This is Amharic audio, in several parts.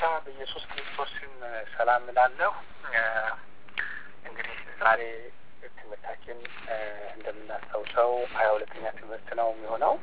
በኢየሱስ ክርስቶስም ሰላም እላለሁ። እንግዲህ ዛሬ ትምህርታችን እንደምናስታውሰው ሀያ ሁለተኛ ትምህርት ነው የሚሆነው።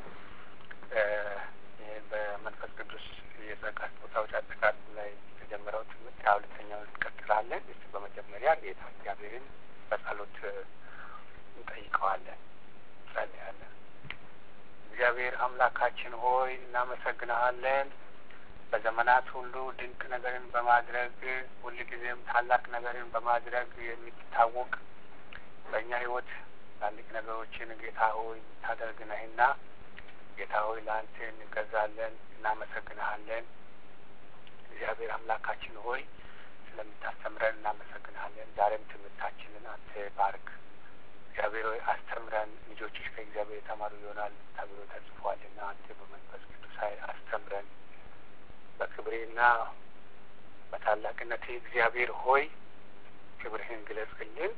ይህ በመንፈስ ቅዱስ የጸጋ ስጦታዎች አጠቃቀም ላይ የተጀመረው ትምህርት ሀያ ሁለተኛውን እንቀጥላለን። እስቲ በመጀመሪያ ጌታ እግዚአብሔርን በጸሎት እንጠይቀዋለን፣ እንጸልያለን። እግዚአብሔር አምላካችን ሆይ እናመሰግንሃለን። በዘመናት ሁሉ ድንቅ ነገርን በማድረግ ሁልጊዜም ታላቅ ነገርን በማድረግ የሚታወቅ በእኛ ሕይወት ትላልቅ ነገሮችን ጌታ ሆይ የምታደርግ ነህና ጌታ ሆይ ለአንተ እንገዛለን፣ እናመሰግንሃለን። እግዚአብሔር አምላካችን ሆይ ስለምታስተምረን እናመሰግንሃለን። ዛሬም ትምህርታችንን አንተ ባርክ። እግዚአብሔር ሆይ አስተምረን፣ ልጆችሽ ከእግዚአብሔር የተማሩ ይሆናል ተብሎ ተጽፏልና አንተ በመንፈስ ቅዱስ ኃይል አስተምረን። በክብሬና በታላቅነት እግዚአብሔር ሆይ ክብርህን ግለጽልን።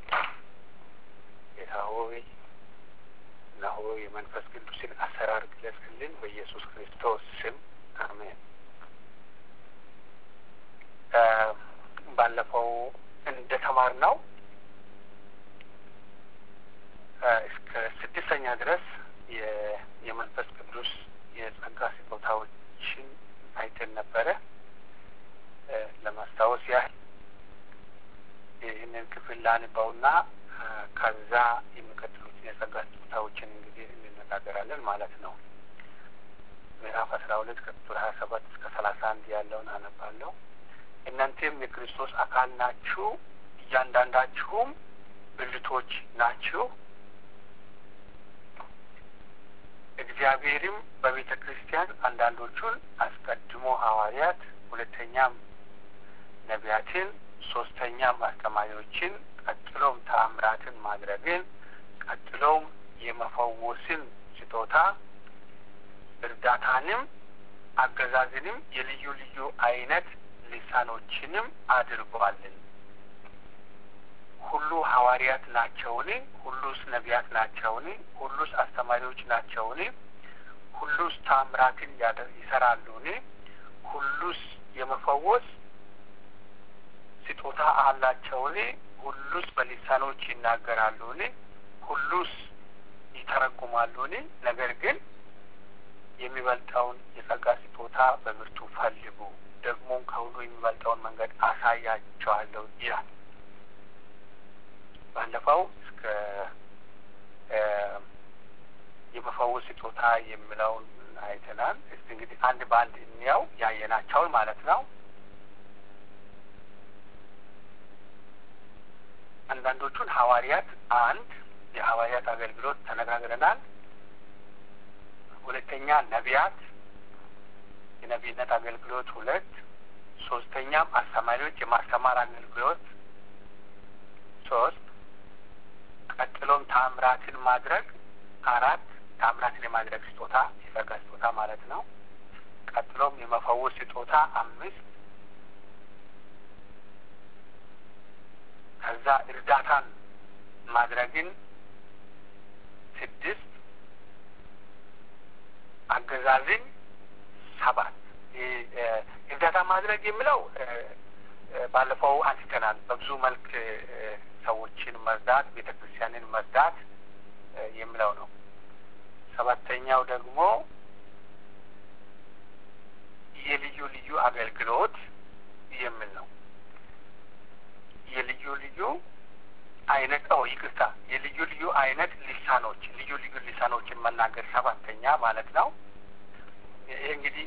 ጌታ ሆይ እነሆ የመንፈስ ቅዱስን አሰራር ግለጽልን። በኢየሱስ ክርስቶስ ስም አሜን። ባለፈው እንደ ተማር ነው እስከ ስድስተኛ ድረስ የመንፈስ ቅዱስ የጸጋ ስጦታዎችን አይተን ነበረ። ለማስታወስ ያህል ይህንን ክፍል ላንባውና ከዛ የሚቀጥሉትን የጸጋ ስጦታዎችን እንግዲህ እንነጋገራለን ማለት ነው። ምዕራፍ አስራ ሁለት ከቁጥር ሀያ ሰባት እስከ ሰላሳ አንድ ያለውን አነባለሁ። እናንተም የክርስቶስ አካል ናችሁ፣ እያንዳንዳችሁም ብልቶች ናችሁ። እግዚአብሔርም በቤተ ክርስቲያን አንዳንዶቹን አስቀድሞ ሐዋርያት፣ ሁለተኛም ነቢያትን፣ ሶስተኛም አስተማሪዎችን፣ ቀጥሎም ተአምራትን ማድረግን፣ ቀጥሎም የመፈወስን ስጦታ እርዳታንም፣ አገዛዝንም፣ የልዩ ልዩ አይነት ልሳኖችንም አድርጓልን። ሁሉ ሐዋርያት ናቸውን? ሁሉስ ነቢያት ናቸውን? ሁሉስ አስተማሪዎች ናቸውን? ሁሉስ ታምራትን ይሰራሉን? ሁሉስ የመፈወስ ስጦታ አላቸውን? ሁሉስ በሊሳኖች ይናገራሉን? ሁሉስ ይተረጉማሉን? ነገር ግን የሚበልጠውን የጸጋ ስጦታ በብርቱ ፈልጉ፣ ደግሞም ከሁሉ የሚበልጠውን መንገድ አሳያቸዋለሁ ይላል። ባለፈው እስከ የመፈወስ ስጦታ የሚለውን አይተናል። እስቲ እንግዲህ አንድ በአንድ እንያው ያየናቸውን ማለት ነው። አንዳንዶቹን ሐዋርያት አንድ የሐዋርያት አገልግሎት ተነጋግረናል። ሁለተኛ ነቢያት የነቢይነት አገልግሎት ሁለት ሶስተኛም አስተማሪዎች የማስተማር አገልግሎት ሶስት ቀጥሎም ታምራትን ማድረግ አራት ታምራትን የማድረግ ስጦታ የጸጋ ስጦታ ማለት ነው። ቀጥሎም የመፈወስ ስጦታ አምስት ከዛ እርዳታን ማድረግን ስድስት አገዛዝን ሰባት እርዳታ ማድረግ የሚለው ባለፈው አንስተናል። በብዙ መልክ ሰዎችን መርዳት፣ ቤተ ክርስቲያንን መርዳት የሚለው ነው። ሰባተኛው ደግሞ የልዩ ልዩ አገልግሎት የሚል ነው። የልዩ ልዩ አይነት ኦ ይቅርታ፣ የልዩ ልዩ አይነት ሊሳኖች ልዩ ልዩ ሊሳኖችን መናገር ሰባተኛ ማለት ነው። ይህ እንግዲህ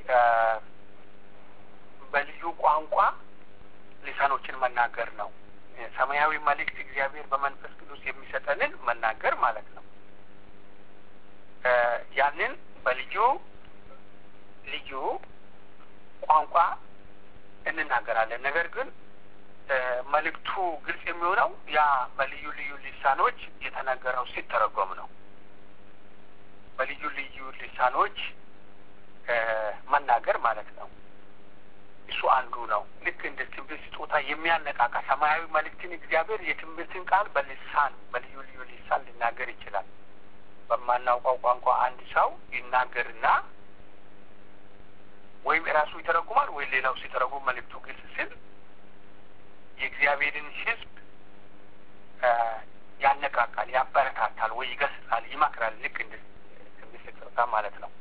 በልዩ ቋንቋ ሊሳኖችን መናገር ነው። ሰማያዊ መልእክት እግዚአብሔር በመንፈስ ቅዱስ የሚሰጠንን መናገር ማለት ነው። ያንን በልዩ ልዩ ቋንቋ እንናገራለን። ነገር ግን መልእክቱ ግልጽ የሚሆነው ያ በልዩ ልዩ ሊሳኖች የተነገረው ሲተረጎም ነው። በልዩ ልዩ ሊሳኖች መናገር ማለት ነው። እሱ አንዱ ነው። ልክ እንደ ትንቢት ስጦታ የሚያነቃቃ ሰማያዊ መልእክትን እግዚአብሔር የትንቢትን ቃል በልሳን በልዩ ልዩ ሊሳን ሊናገር ይችላል። በማናውቀው ቋንቋ አንድ ሰው ይናገርና ወይም ራሱ ይተረጉማል ወይ ሌላው ሲተረጉም መልእክቱ ግልጽ ሲል የእግዚአብሔርን ሕዝብ ያነቃቃል፣ ያበረታታል፣ ወይ ይገስጻል፣ ይመክራል። ልክ እንደ ትንቢት ስጦታ ማለት ነው።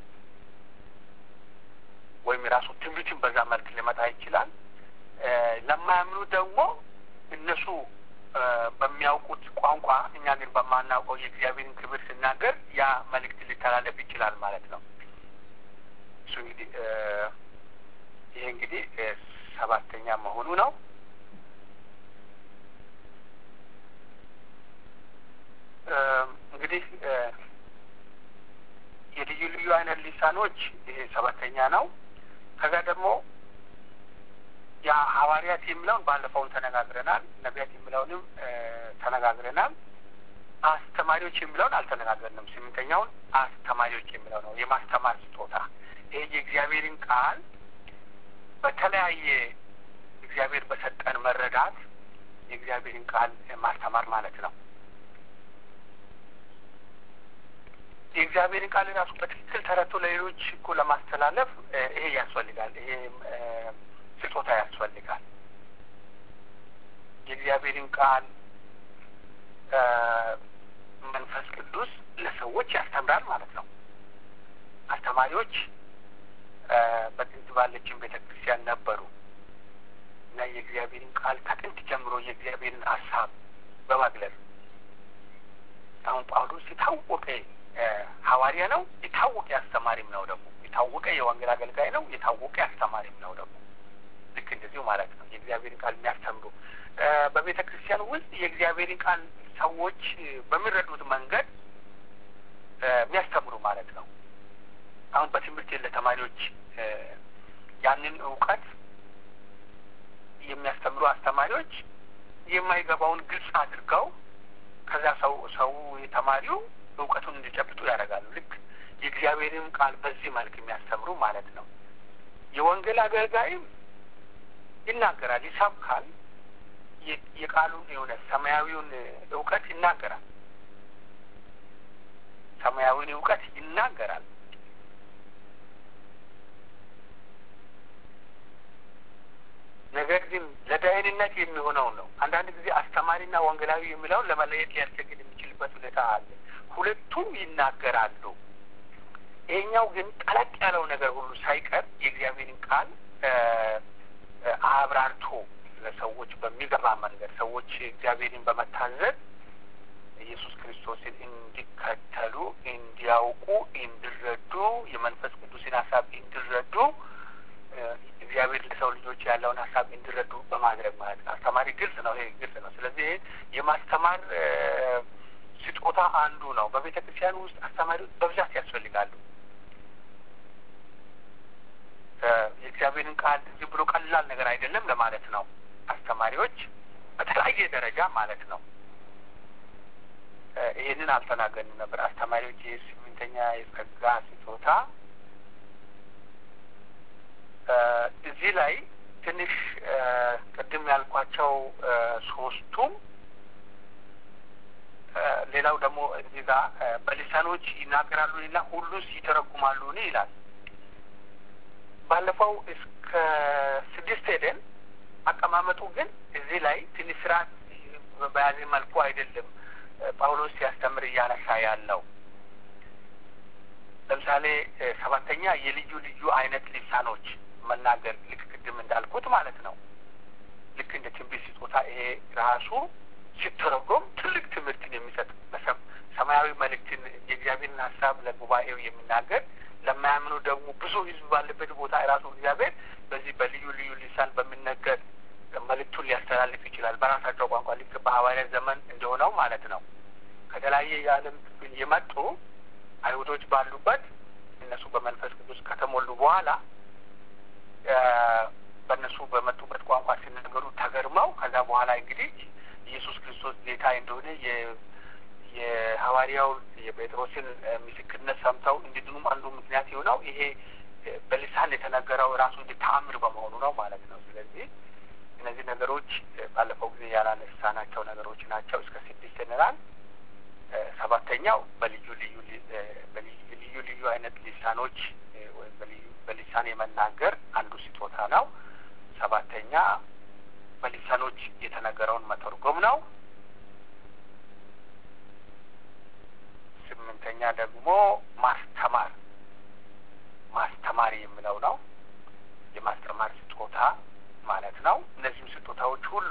ወይም የራሱ ትንቢትን በዛ መልክ ሊመጣ ይችላል። ለማያምኑ ደግሞ እነሱ በሚያውቁት ቋንቋ እኛ ግን በማናውቀው የእግዚአብሔርን ክብር ስናገር ያ መልእክት ሊተላለፍ ይችላል ማለት ነው። እሱ እንግዲህ ይሄ እንግዲህ ሰባተኛ መሆኑ ነው። እንግዲህ የልዩ ልዩ አይነት ሊሳኖች ይሄ ሰባተኛ ነው። ከዛ ደግሞ ያ ሐዋርያት የሚለውን ባለፈውን ተነጋግረናል። ነቢያት የሚለውንም ተነጋግረናል። አስተማሪዎች የሚለውን አልተነጋገርንም። ስምንተኛውን አስተማሪዎች የሚለው ነው። የማስተማር ስጦታ ይሄ የእግዚአብሔርን ቃል በተለያየ እግዚአብሔር በሰጠን መረዳት የእግዚአብሔርን ቃል ማስተማር ማለት ነው። የእግዚአብሔርን ቃል ራሱ በትክክል ተረቶ ለሌሎች እኮ ለማስተላለፍ ይሄ ያስፈልጋል። ይሄ ስጦታ ያስፈልጋል። የእግዚአብሔርን ቃል መንፈስ ቅዱስ ለሰዎች ያስተምራል ማለት ነው። አስተማሪዎች በጥንት ባለችን ቤተ ክርስቲያን ነበሩ እና የእግዚአብሔርን ቃል ከጥንት ጀምሮ የእግዚአብሔርን ሀሳብ በመግለጽ አሁን ጳውሎስ የታወቀ ሐዋርያ ነው። የታወቀ አስተማሪም ነው ደግሞ የታወቀ የወንጌል አገልጋይ ነው። የታወቀ አስተማሪም ነው ደግሞ ልክ እንደዚሁ ማለት ነው። የእግዚአብሔርን ቃል የሚያስተምሩ በቤተ ክርስቲያን ውስጥ የእግዚአብሔርን ቃል ሰዎች በሚረዱት መንገድ የሚያስተምሩ ማለት ነው። አሁን በትምህርት ለተማሪዎች ያንን እውቀት የሚያስተምሩ አስተማሪዎች የማይገባውን ግልጽ አድርገው ከዛ ሰው ሰው ተማሪው እውቀቱን እንዲጨብጡ ያደርጋሉ። ልክ የእግዚአብሔርን ቃል በዚህ መልክ የሚያስተምሩ ማለት ነው። የወንጌል አገልጋይም ይናገራል፣ ይሰብካል። የቃሉን የሆነ ሰማያዊውን እውቀት ይናገራል። ሰማያዊውን እውቀት ይናገራል። ነገር ግን ለደህንነት የሚሆነው ነው። አንዳንድ ጊዜ አስተማሪና ወንጌላዊ የሚለውን ለመለየት ሊያስቸግር የሚችልበት ሁኔታ አለ። ሁለቱም ይናገራሉ። ይሄኛው ግን ጠለቅ ያለው ነገር ሁሉ ሳይቀር የእግዚአብሔርን ቃል አብራርቶ ለሰዎች በሚገባ መንገድ ሰዎች እግዚአብሔርን በመታዘዝ ኢየሱስ ክርስቶስን እንዲከተሉ፣ እንዲያውቁ፣ እንዲረዱ የመንፈስ ቅዱስን ሀሳብ እንዲረዱ እግዚአብሔር ለሰው ልጆች ያለውን ሀሳብ እንዲረዱ በማድረግ ማለት ነው። አስተማሪ ግልጽ ነው። ይሄ ግልጽ ነው። ስለዚህ የማስተማር ስጦታ አንዱ ነው። በቤተ ክርስቲያን ውስጥ አስተማሪዎች በብዛት ያስፈልጋሉ። የእግዚአብሔርን ቃል ዝም ብሎ ቀላል ነገር አይደለም ለማለት ነው። አስተማሪዎች በተለያየ ደረጃ ማለት ነው። ይህንን አልተናገርንም ነበር። አስተማሪዎች የስምንተኛ የጸጋ ስጦታ እዚህ ላይ ትንሽ ቅድም ያልኳቸው ሶስቱም ሌላው ደግሞ እዚህ ጋር በሊሳኖች ይናገራሉ ሌላ ሁሉስ ይተረጉማሉ ይላል። ባለፈው እስከ ስድስት ሄደን አቀማመጡ ግን እዚህ ላይ ትንሽ ስርዓት በያዘ መልኩ አይደለም ጳውሎስ ሲያስተምር እያነሳ ያለው። ለምሳሌ ሰባተኛ የልዩ ልዩ አይነት ሊሳኖች መናገር ልክ ቅድም እንዳልኩት ማለት ነው። ልክ እንደ ትንቢት ስጦታ ይሄ ራሱ ሲተረጎም ትልቅ ትምህርትን የሚሰጥ ሰማያዊ መልእክትን የእግዚአብሔርን ሀሳብ ለጉባኤው የሚናገር ለማያምኑ ደግሞ ብዙ ሕዝብ ባለበት ቦታ ራሱ እግዚአብሔር በዚህ በልዩ ልዩ ሊሳን በሚነገር መልእክቱን ሊያስተላልፍ ይችላል። በራሳቸው ቋንቋ ልክ በሐዋርያት ዘመን እንደሆነው ማለት ነው። ከተለያየ የዓለም ክፍል የመጡ አይሁዶች ባሉበት እነሱ በመንፈስ ቅዱስ ከተሞሉ በኋላ በእነሱ በመጡበት ቋንቋ ሲናገሩ ተገርመው ከዛ በኋላ እንግዲህ ኢየሱስ ክርስቶስ ጌታ እንደሆነ የሐዋርያው የጴጥሮስን ምስክርነት ሰምተው እንዲድኑም አንዱ ምክንያት የሆነው ይሄ በልሳን የተነገረው ራሱ እንደ ተአምር በመሆኑ ነው ማለት ነው። ስለዚህ እነዚህ ነገሮች ባለፈው ጊዜ ያላነሳናቸው ነገሮች ናቸው። እስከ ስድስት እንላል። ሰባተኛው በልዩ ልዩ ልዩ ልዩ አይነት ሊሳኖች ወይም በሊሳን የመናገር አንዱ ስጦታ ነው። ሰባተኛ በሊሳኖች የተነገረውን መተርጎም ነው። ስምንተኛ ደግሞ ማስተማር ማስተማር የሚለው ነው። የማስተማር ስጦታ ማለት ነው። እነዚህም ስጦታዎች ሁሉ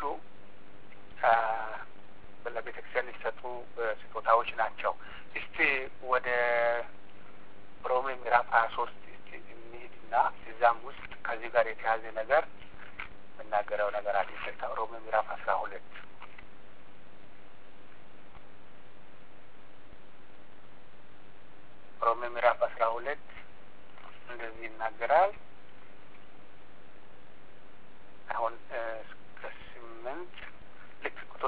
ለቤተ ክርስቲያን ሊሰጡ ስጦታዎች ናቸው። እስቲ ወደ ሮሜ ምዕራፍ ሀያ ሶስት እስቲ እንሂድና እዛም ውስጥ ከዚህ ጋር የተያዘ ነገር የምናገረው ነገር አለ። ይቅርታ፣ ሮሜ ምዕራፍ አስራ ሁለት ሮሜ ምዕራፍ አስራ ሁለት እንደዚህ ይናገራል። አሁን እስከ ስምንት ልክ ቁጥር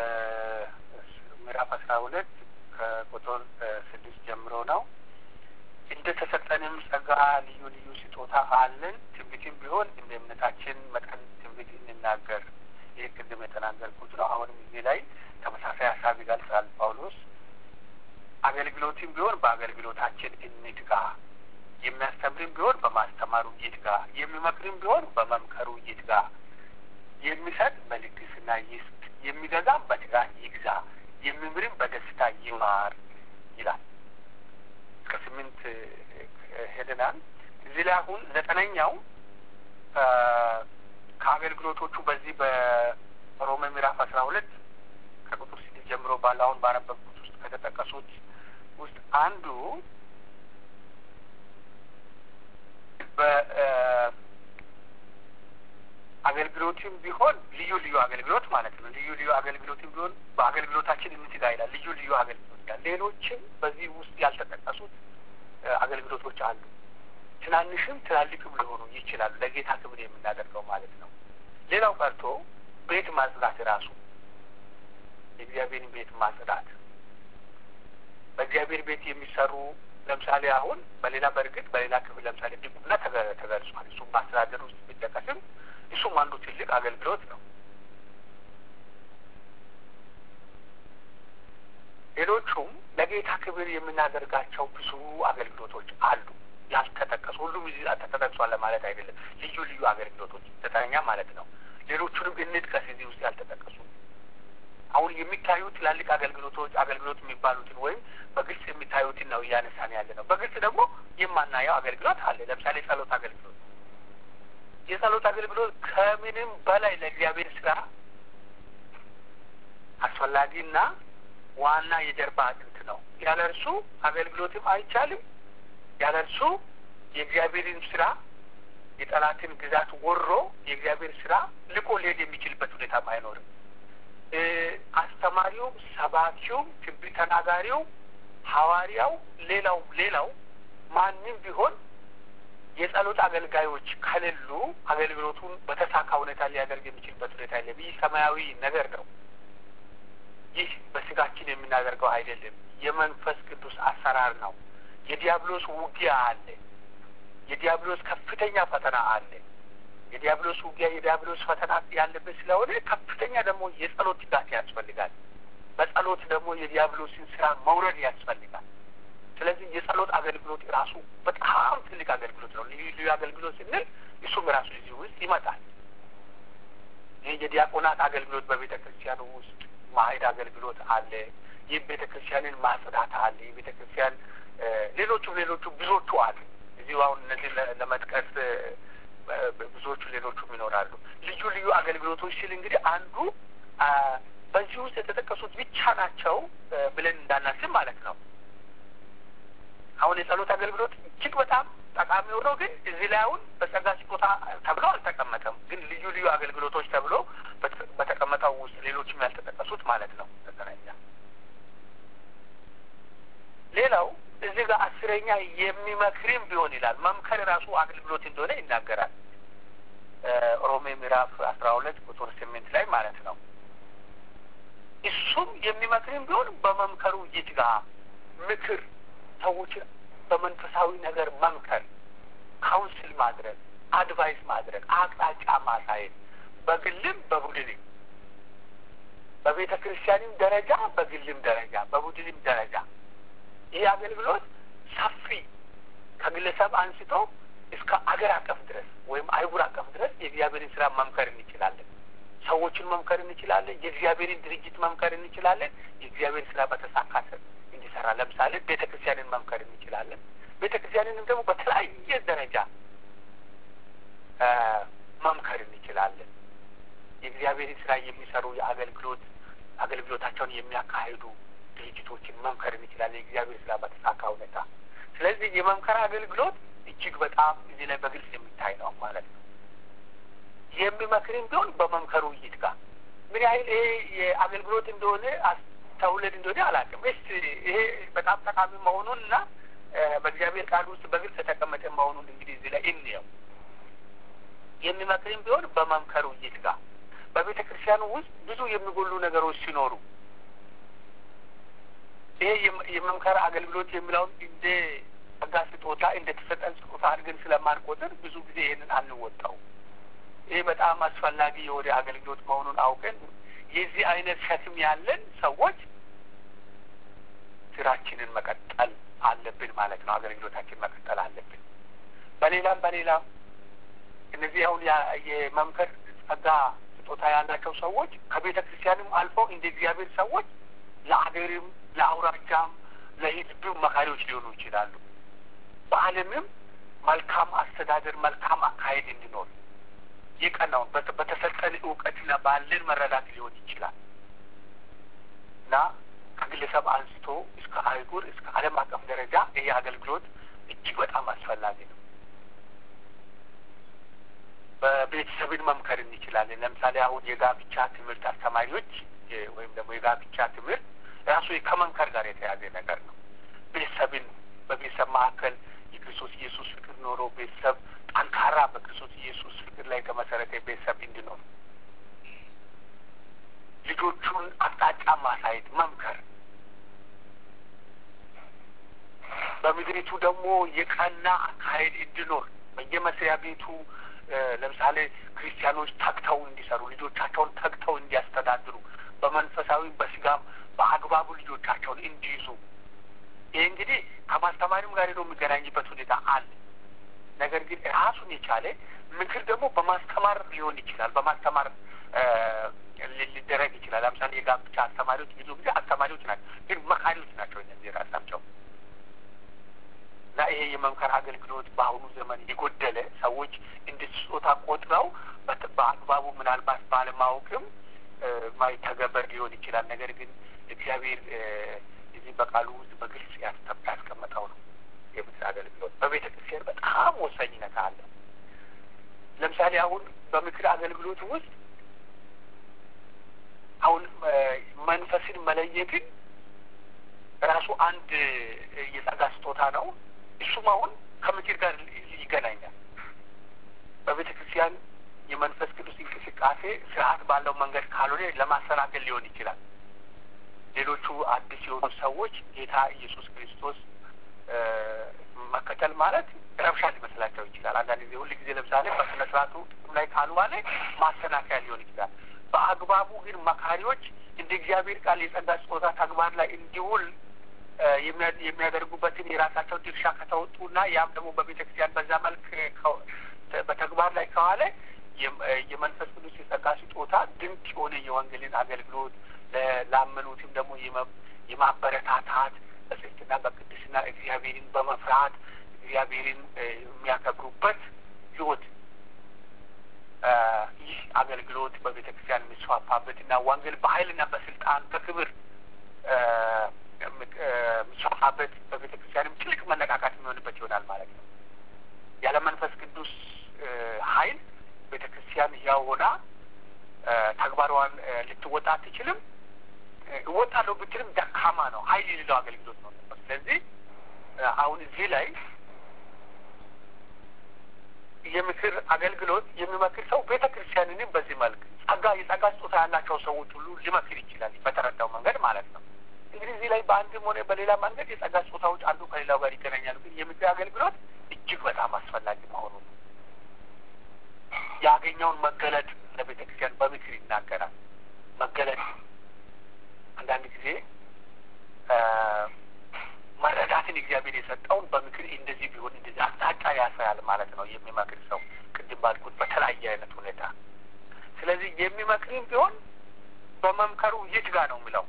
ምዕራፍ አስራ ሁለት ከቁጥር ስድስት ጀምሮ ነው። እንደ ተሰጠንም ጸጋ ልዩ ልዩ ስጦታ አለን። ትንቢትም ቢሆን እንደ እምነታችን መጠን ትንቢት እንናገር። ይህ ቅድም የተናገርኩት ነው። አሁንም እዚህ ላይ ተመሳሳይ ሀሳብ ይገልጻል ጳውሎስ። አገልግሎትም ቢሆን በአገልግሎታችን እንትጋ፣ የሚያስተምርም ቢሆን በማስተማሩ ይትጋ፣ የሚመክርም ቢሆን በመምከሩ ይትጋ፣ የሚሰጥ በልግስና ይስጥ፣ የሚገዛም በትጋት ይግዛ፣ የሚምርም በደስታ ይማር ይላል። እስከ ስምንት ሄደናል። እዚህ ላይ አሁን ዘጠነኛው ከአገልግሎቶቹ በዚህ በሮሜ ምዕራፍ አስራ ሁለት ከቁጥር ስድስት ጀምሮ ባለ አሁን ባነበብኩት ውስጥ ከተጠቀሱት ውስጥ አንዱ በአገልግሎትም ቢሆን ልዩ ልዩ አገልግሎት ማለት ነው። ልዩ ልዩ አገልግሎትም ቢሆን በአገልግሎታችን እንትጋ ይላል። ልዩ ልዩ አገልግሎት ይላል። ሌሎችም በዚህ ውስጥ ያልተጠቀሱት አገልግሎቶች አሉ። ትናንሽም ትላልቅም ሊሆኑ ይችላሉ። ለጌታ ክብር የምናደርገው ማለት ነው። ሌላው ቀርቶ ቤት ማጽዳት ራሱ የእግዚአብሔርን ቤት ማጽዳት በእግዚአብሔር ቤት የሚሰሩ ለምሳሌ አሁን በሌላ በእርግጥ በሌላ ክፍል ለምሳሌ ዲቁና ተገልጿል። እሱም በአስተዳደር ውስጥ ቢጠቀስም እሱም አንዱ ትልቅ አገልግሎት ነው። ሌሎቹም ለጌታ ክብር የምናደርጋቸው ብዙ አገልግሎቶች አሉ ያልተጠቀሱ። ሁሉም እዚህ ተጠቅሷል ለማለት አይደለም። ልዩ ልዩ አገልግሎቶች ዘጠነኛ ማለት ነው። ሌሎቹንም እንጥቀስ እዚህ ውስጥ ያልተጠቀሱ አሁን የሚታዩ ትላልቅ አገልግሎቶች አገልግሎት የሚባሉትን ወይም በግልጽ የሚታዩትን ነው እያነሳን ያለ ነው። በግልጽ ደግሞ የማናየው አገልግሎት አለ። ለምሳሌ የጸሎት አገልግሎት የጸሎት አገልግሎት ከምንም በላይ ለእግዚአብሔር ስራ አስፈላጊና ዋና የጀርባ አጥንት ነው። ያለ እርሱ አገልግሎትም አይቻልም። ያለ እርሱ የእግዚአብሔርን ስራ የጠላትን ግዛት ወሮ የእግዚአብሔር ስራ ልቆ ሊሄድ የሚችልበት ሁኔታም አይኖርም። አስተማሪውም፣ ሰባኪውም፣ ትንቢት ተናጋሪው፣ ሐዋርያው፣ ሌላው ሌላው ማንም ቢሆን የጸሎት አገልጋዮች ከሌሉ አገልግሎቱን በተሳካ ሁኔታ ሊያደርግ የሚችልበት ሁኔታ የለም። ይህ ሰማያዊ ነገር ነው። ይህ በስጋችን የምናደርገው አይደለም። የመንፈስ ቅዱስ አሰራር ነው። የዲያብሎስ ውጊያ አለ። የዲያብሎስ ከፍተኛ ፈተና አለ። የዲያብሎስ ውጊያ የዲያብሎስ ፈተና ያለበት ስለሆነ ከፍተኛ ደግሞ የጸሎት ትጋት ያስፈልጋል። በጸሎት ደግሞ የዲያብሎስን ስራ መውረድ ያስፈልጋል። ስለዚህ የጸሎት አገልግሎት ራሱ በጣም ትልቅ አገልግሎት ነው። ልዩ ልዩ አገልግሎት ስንል እሱም ራሱ እዚህ ውስጥ ይመጣል። ይህ የዲያቆናት አገልግሎት በቤተ ክርስቲያኑ ውስጥ ማሄድ አገልግሎት አለ። ይህ ቤተ ክርስቲያንን ማጽዳት አለ። ይህ ቤተ ክርስቲያን ሌሎቹም ሌሎቹ ብዙዎቹ አሉ። እዚሁ አሁን እነዚህ ለመጥቀስ ብዙዎቹ ሌሎቹም ይኖራሉ። ልዩ ልዩ አገልግሎቶች ሲል እንግዲህ አንዱ በዚህ ውስጥ የተጠቀሱት ብቻ ናቸው ብለን እንዳናስብ ማለት ነው። አሁን የጸሎት አገልግሎት እጅግ በጣም ጠቃሚ ሆኖ ግን እዚህ ላይ አሁን በጸጋ ስጦታ ተብሎ አልተቀመጠም። ግን ልዩ ልዩ አገልግሎቶች ተብሎ በተቀመጠው ውስጥ ሌሎችም ያልተጠቀሱት ማለት ነው። ዘጠነኛ ሌላው እዚህ ጋር አስረኛ የሚመክርም ቢሆን ይላል። መምከር ራሱ አገልግሎት እንደሆነ ይናገራል። ሮሜ ምዕራፍ አስራ ሁለት ቁጥር ስምንት ላይ ማለት ነው። እሱም የሚመክርም ቢሆን በመምከሩ ይትጋ። ምክር ሰዎችን በመንፈሳዊ ነገር መምከር፣ ካውንስል ማድረግ፣ አድቫይስ ማድረግ፣ አቅጣጫ ማሳየት በግልም በቡድንም በቤተ ክርስቲያንም ደረጃ በግልም ደረጃ በቡድንም ደረጃ ይህ አገልግሎት ሰፊ ከግለሰብ አንስቶ እስከ አገር አቀፍ ድረስ ወይም አይጉር አቀፍ ድረስ የእግዚአብሔርን ስራ መምከር እንችላለን። ሰዎችን መምከር እንችላለን። የእግዚአብሔርን ድርጅት መምከር እንችላለን። የእግዚአብሔር ስራ በተሳካ እንዲሰራ ለምሳሌ ቤተ ክርስቲያንን መምከር እንችላለን። ቤተ ክርስቲያንንም ደግሞ በተለያየ ደረጃ መምከር እንችላለን። የእግዚአብሔርን ስራ የሚሰሩ የአገልግሎት አገልግሎታቸውን የሚያካሂዱ ድርጅቶችን መምከር እንችላለን። የእግዚአብሔር ስራ በተሳካ ሁኔታ። ስለዚህ የመምከር አገልግሎት እጅግ በጣም እዚህ ላይ በግልጽ የሚታይ ነው ማለት ነው። የሚመክርም ቢሆን በመምከሩ ውይይት ጋር ምን ያህል ይሄ የአገልግሎት እንደሆነ አስተውለን እንደሆነ አላውቅም። እስቲ ይሄ በጣም ጠቃሚ መሆኑን እና በእግዚአብሔር ቃል ውስጥ በግልጽ የተቀመጠ መሆኑን እንግዲህ እዚህ ላይ እንየው። የሚመክርም ቢሆን በመምከር ውይይት ጋር በቤተ ክርስቲያኑ ውስጥ ብዙ የሚጎሉ ነገሮች ሲኖሩ ይሄ የመምከር አገልግሎት የሚለውን እንደ ጸጋ ስጦታ እንደ ተሰጠን ስጦታ አድርገን ስለማንቆጥር ብዙ ጊዜ ይህንን አንወጣው። ይህ በጣም አስፈላጊ የወደ አገልግሎት መሆኑን አውቀን የዚህ አይነት ሸክም ያለን ሰዎች ስራችንን መቀጠል አለብን ማለት ነው። አገልግሎታችን መቀጠል አለብን። በሌላም በሌላም እነዚህ አሁን የመምከር ጸጋ ስጦታ ያላቸው ሰዎች ከቤተ ክርስቲያንም አልፎ እንደ እግዚአብሔር ሰዎች ለአገርም ለአውራጃም ለሕዝብም መካሪዎች ሊሆኑ ይችላሉ። በዓለምም መልካም አስተዳደር፣ መልካም አካሄድ እንዲኖር የቀናውን በተሰጠን እውቀትና ባለን መረዳት ሊሆን ይችላል እና ከግለሰብ አንስቶ እስከ አይጉር እስከ ዓለም አቀፍ ደረጃ ይሄ አገልግሎት እጅግ በጣም አስፈላጊ ነው። በቤተሰብን መምከር እንችላለን። ለምሳሌ አሁን የጋብቻ ትምህርት አስተማሪዎች ወይም ደግሞ የጋብቻ ትምህርት ራሱ ከመምከር ጋር የተያዘ ነገር ነው። ቤተሰብን በቤተሰብ መካከል የክርስቶስ ኢየሱስ ፍቅር ኖሮ ቤተሰብ ጠንካራ በክርስቶስ ኢየሱስ ፍቅር ላይ የተመሰረተ ቤተሰብ እንዲኖር ልጆቹን አቅጣጫ ማሳየት መምከር፣ በምድሪቱ ደግሞ የቀና አካሄድ እንዲኖር በየመስሪያ ቤቱ ለምሳሌ ክርስቲያኖች ተግተው እንዲሰሩ ልጆቻቸውን ተግተው እንዲያስተዳድሩ በመንፈሳዊ በስጋም በአግባቡ ልጆቻቸውን እንዲይዙ ይህ እንግዲህ ከማስተማሪም ጋር ሄዶ የሚገናኝበት ሁኔታ አለ። ነገር ግን ራሱን የቻለ ምክር ደግሞ በማስተማር ሊሆን ይችላል። በማስተማር ሊደረግ ይችላል። ለምሳሌ የጋብቻ አስተማሪዎች ብዙ ጊዜ አስተማሪዎች ናቸው፣ ግን መካሪዎች ናቸው እነዚህ ራሳቸው እና ይሄ የመምከር አገልግሎት በአሁኑ ዘመን የጎደለ ሰዎች እንደ ስጦታ ቆጥረው በአግባቡ ምናልባት ባለማወቅም ማይተገበር ሊሆን ይችላል። ነገር ግን እግዚአብሔር እዚህ በቃሉ ውስጥ በግልጽ ያስቀመጠው ነው። የምክር አገልግሎት በቤተ ክርስቲያን በጣም ወሳኝነት አለ። ለምሳሌ አሁን በምክር አገልግሎት ውስጥ አሁን መንፈስን መለየትን ራሱ አንድ የጸጋ ስጦታ ነው። እሱም አሁን ከምክር ጋር ይገናኛል። በቤተ ክርስቲያን የመንፈስ ቅዱስ እንቅስቃሴ ስርዓት ባለው መንገድ ካልሆነ ለማሰናከል ሊሆን ይችላል። ሌሎቹ አዲስ የሆኑ ሰዎች ጌታ ኢየሱስ ክርስቶስ መከተል ማለት ረብሻ ሊመስላቸው ይችላል። አንዳንድ ጊዜ ሁል ጊዜ ለምሳሌ በስነ ስርዓቱ ጥቅም ላይ ካልዋለ ማሰናከያ ሊሆን ይችላል። በአግባቡ ግን መካሪዎች እንደ እግዚአብሔር ቃል የጸጋ ስጦታ ተግባር ላይ እንዲውል የሚያደርጉበትን የራሳቸው ድርሻ ከተወጡና ያም ደግሞ በቤተ ክርስቲያን በዛ መልክ በተግባር ላይ ከዋለ የመንፈስ ቅዱስ የጸጋ ስጦታ ድንቅ የሆነ የወንጌልን አገልግሎት ላመኑትም ደግሞ የማበረታታት በጽድቅና በቅድስና እግዚአብሔርን በመፍራት እግዚአብሔርን የሚያከብሩበት ህይወት ይህ አገልግሎት በቤተ ክርስቲያን የሚስፋፋበት እና ወንጌል በኃይልና በስልጣን በክብር የሚስፋፋበት በቤተ ክርስቲያንም ትልቅ መነቃቃት የሚሆንበት ይሆናል ማለት ነው። ያለ መንፈስ ቅዱስ ኃይል ቤተ ክርስቲያን ያው ሆና ተግባሯን ልትወጣ አትችልም። እወጣለሁ ብትልም ደካማ ነው፣ ኃይል የሌለው አገልግሎት ነው። ስለዚህ አሁን እዚህ ላይ የምክር አገልግሎት የሚመክር ሰው ቤተ ክርስቲያንንም በዚህ መልክ ጸጋ የጸጋ ስጦታ ያላቸው ሰዎች ሁሉ ሊመክር ይችላል፣ በተረዳው መንገድ ማለት ነው። እንግዲህ እዚህ ላይ በአንድም ሆነ በሌላ መንገድ የጸጋ ስጦታዎች አንዱ ከሌላው ጋር ይገናኛሉ። ግን የምክር አገልግሎት እጅግ በጣም አስፈላጊ መሆኑ ነው። ያገኘውን መገለጥ ለቤተ ክርስቲያን በምክር ይናገራል። መገለጥ አንዳንድ ጊዜ መረዳትን እግዚአብሔር የሰጠውን በምክር እንደዚህ ቢሆን እንደዚህ አቅጣጫ ያሳያል ማለት ነው የሚመክር ሰው ቅድም ባልኩት በተለያየ አይነት ሁኔታ። ስለዚህ የሚመክርም ቢሆን በመምከሩ የት ጋ ነው የሚለው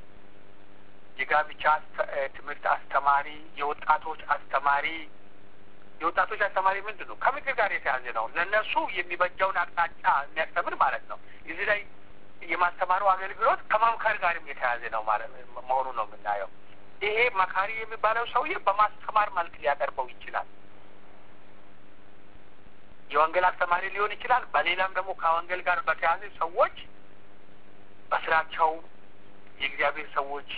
የጋብቻ ትምህርት አስተማሪ፣ የወጣቶች አስተማሪ የወጣቶች አስተማሪ ምንድን ነው? ከምክር ጋር የተያዘ ነው። ለእነሱ የሚበጀውን አቅጣጫ የሚያስተምር ማለት ነው። እዚህ ላይ የማስተማሩ አገልግሎት ከመምከር ጋርም የተያዘ ነው ማለት መሆኑ ነው የምናየው። ይሄ መካሪ የሚባለው ሰውዬ በማስተማር መልክ ሊያቀርበው ይችላል። የወንጌል አስተማሪ ሊሆን ይችላል። በሌላም ደግሞ ከወንጌል ጋር በተያያዘ ሰዎች በስራቸው የእግዚአብሔር ሰዎች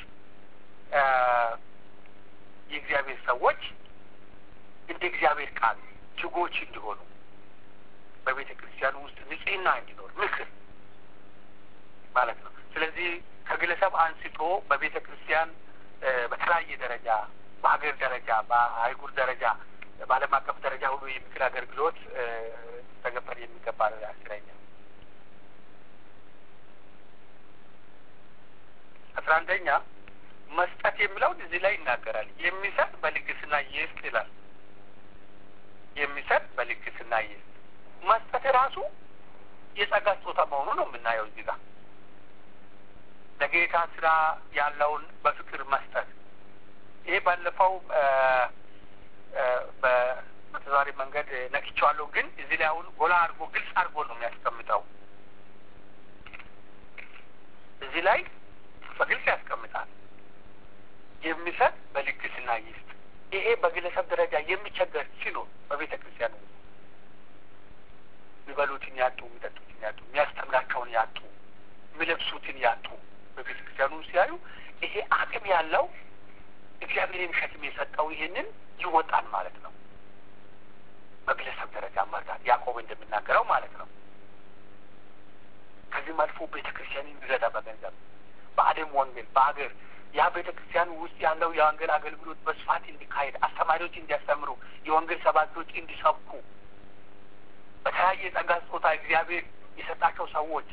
የእግዚአብሔር ሰዎች እንደ እግዚአብሔር ቃል ትጎች እንዲሆኑ በቤተ ክርስቲያኑ ውስጥ ንጽህና እንዲኖር ምክር ማለት ነው። ስለዚህ ከግለሰብ አንስቶ በቤተ ክርስቲያን በተለያየ ደረጃ በሀገር ደረጃ በአህጉር ደረጃ በዓለም አቀፍ ደረጃ ሁሉ የምክር አገልግሎት ተገበር የሚገባ ነው ያስለኛል። አስራ አንደኛ መስጠት የሚለውን እዚህ ላይ ይናገራል። የሚሰጥ በልግስና ይስጥ ይላል። የሚሰጥ በልግስና ይስጥ። መስጠት ራሱ የጸጋ ስጦታ መሆኑ ነው የምናየው እዚህ ጋር ለጌታ ስራ ያለውን በፍቅር መስጠት። ይሄ ባለፈው በተዘዋዋሪ መንገድ ነክቼዋለሁ፣ ግን እዚህ ላይ አሁን ጎላ አድርጎ ግልጽ አድርጎ ነው የሚያስቀምጠው። እዚህ ላይ በግልጽ ያስቀምጣል። የሚሰጥ በልግስና ይስጥ። ይሄ በግለሰብ ደረጃ የሚቸገር ሲኖር በቤተ ክርስቲያን ውስጥ የሚበሉትን ያጡ፣ የሚጠጡትን ያጡ፣ የሚያስተምራቸውን ያጡ፣ የሚለብሱትን ያጡ በቤተ ክርስቲያኑ ሲያዩ ይሄ አቅም ያለው እግዚአብሔርን ሸክም የሰጠው ይህንን ይወጣል ማለት ነው። በግለሰብ ደረጃ መርዳት ያዕቆብ እንደሚናገረው ማለት ነው። ከዚህም አልፎ ቤተ ክርስቲያንን ይረዳ በገንዘብ በአለም ወንጌል በሀገር ያ ቤተ ክርስቲያን ውስጥ ያለው የወንጌል አገልግሎት በስፋት እንዲካሄድ አስተማሪዎች እንዲያስተምሩ፣ የወንጌል ሰባኪዎች እንዲሰብኩ በተለያየ ጸጋ ስጦታ እግዚአብሔር የሰጣቸው ሰዎች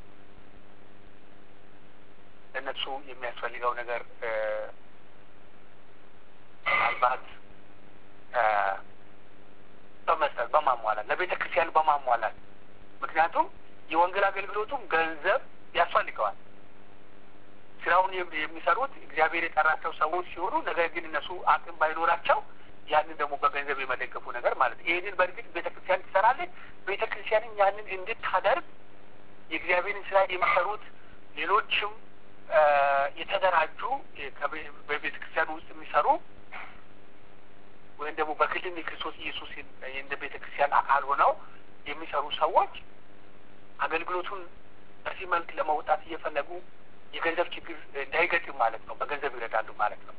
ለእነሱ የሚያስፈልገው ነገር ምናልባት በመስጠት በማሟላት ለቤተ ክርስቲያን በማሟላት ምክንያቱም የወንጌል አገልግሎቱም ገንዘብ ያስፈልገዋል። ስራውን የሚሰሩት እግዚአብሔር የጠራቸው ሰዎች ሲሆኑ ነገር ግን እነሱ አቅም ባይኖራቸው ያንን ደግሞ በገንዘብ የመደገፉ ነገር ማለት ነው። ይህንን በእርግጥ ቤተ ክርስቲያን ትሰራለች። ቤተ ክርስቲያንን ያንን እንድታደርግ የእግዚአብሔርን ስራ የሚሰሩት ሌሎችም የተደራጁ በቤተ ክርስቲያን ውስጥ የሚሰሩ ወይም ደግሞ በግልም የክርስቶስ ኢየሱስ እንደ ቤተ ክርስቲያን አካል ሆነው የሚሰሩ ሰዎች አገልግሎቱን በዚህ መልክ ለመውጣት እየፈለጉ የገንዘብ ችግር እንዳይገጥም ማለት ነው። በገንዘብ ይረዳሉ ማለት ነው።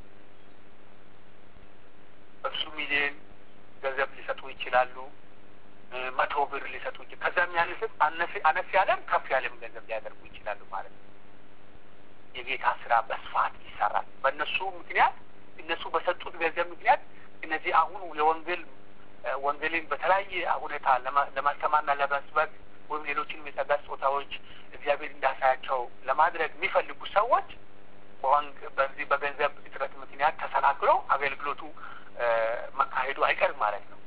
በብዙ ሚሊዮን ገንዘብ ሊሰጡ ይችላሉ። መቶ ብር ሊሰጡ ይችላል። ከዛም ያነስም አነስ ያለም ከፍ ያለም ገንዘብ ሊያደርጉ ይችላሉ ማለት ነው። የጌታ ስራ በስፋት ይሰራል። በእነሱ ምክንያት እነሱ በሰጡት ገንዘብ ምክንያት እነዚህ አሁን የወንጌል ወንጌልን በተለያየ ሁኔታ ለማስተማርና ለመስበክ ወይም ሌሎችንም የጸጋ ስጦታዎች እግዚአብሔር እንዳሳያቸው ለማድረግ የሚፈልጉ ሰዎች በዚህ በገንዘብ እጥረት ምክንያት ተሰናክለው አገልግሎቱ መካሄዱ አይቀርም ማለት ነው።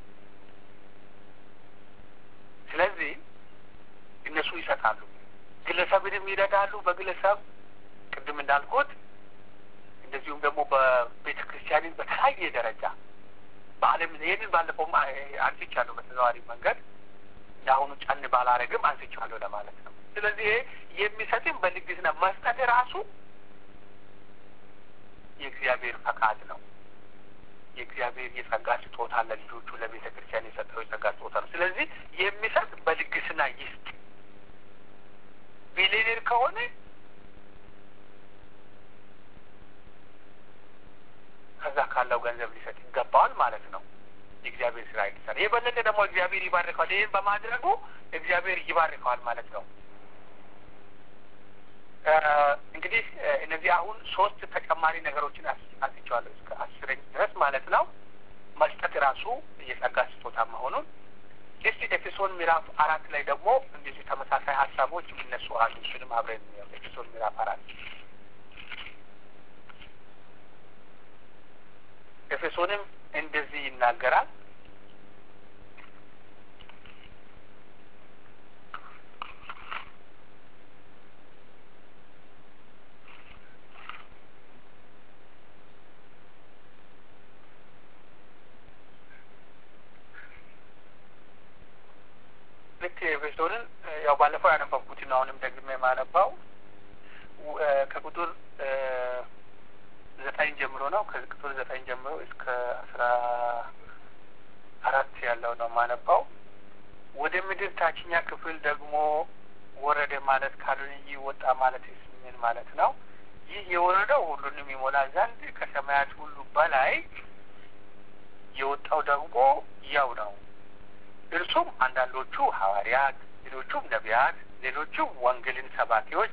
ስለዚህ እነሱ ይሰጣሉ፣ ግለሰብንም ይረዳሉ። በግለሰብ ቅድም እንዳልኩት እንደዚሁም ደግሞ በቤተ ክርስቲያንን በተለያየ ደረጃ በዓለም ይህንን ባለፈውም አንስቻለሁ በተዘዋዋሪ መንገድ ለአሁኑ ጫን ባላረግም አንስቻለሁ ለማለት ነው። ስለዚህ የሚሰጥም በልግስና መስጠት ራሱ የእግዚአብሔር ፈቃድ ነው። የእግዚአብሔር የጸጋ ስጦታ ለልጆቹ ለቤተ ክርስቲያን የሰጠው የጸጋ ስጦታ ነው። ስለዚህ የሚሰጥ በልግስና ይስጥ። ቢሊዮኔር ከሆነ ከዛ ካለው ገንዘብ ሊሰጥ ይገባዋል ማለት ነው። የእግዚአብሔር ስራ ይሰራ። የበለጠ ደግሞ እግዚአብሔር ይባርከዋል። ይህን በማድረጉ እግዚአብሔር ይባርከዋል ማለት ነው። እንግዲህ እነዚህ አሁን ሶስት ተጨማሪ ነገሮችን አንስቼዋለሁ እስከ አስረኝ ድረስ ማለት ነው። መስጠት ራሱ የጸጋ ስጦታ መሆኑን እስቲ ኤፌሶን ምዕራፍ አራት ላይ ደግሞ እንደዚህ ተመሳሳይ ሀሳቦች የሚነሱ አሉ። እሱንም አብረን ኤፌሶን ምዕራፍ አራት ኤፌሶንም እንደዚህ ይናገራል። ልክ ኤፌሶንን ያው ባለፈው ያነበብኩትን አሁንም ደግሜ የማነባው ከቁጥር ዘጠኝ ጀምሮ ነው። ከቁጥር ዘጠኝ ጀምሮ እስከ አስራ አራት ያለው ነው ማነባው። ወደ ምድር ታችኛ ክፍል ደግሞ ወረደ ማለት ካልሆነ ይህ ወጣ ማለት ምን ማለት ነው? ይህ የወረደው ሁሉንም ይሞላ ዘንድ ከሰማያት ሁሉ በላይ የወጣው ደግሞ ያው ነው። እርሱም አንዳንዶቹ ሐዋርያት፣ ሌሎቹም ነቢያት፣ ሌሎቹም ወንጌልን ሰባኪዎች፣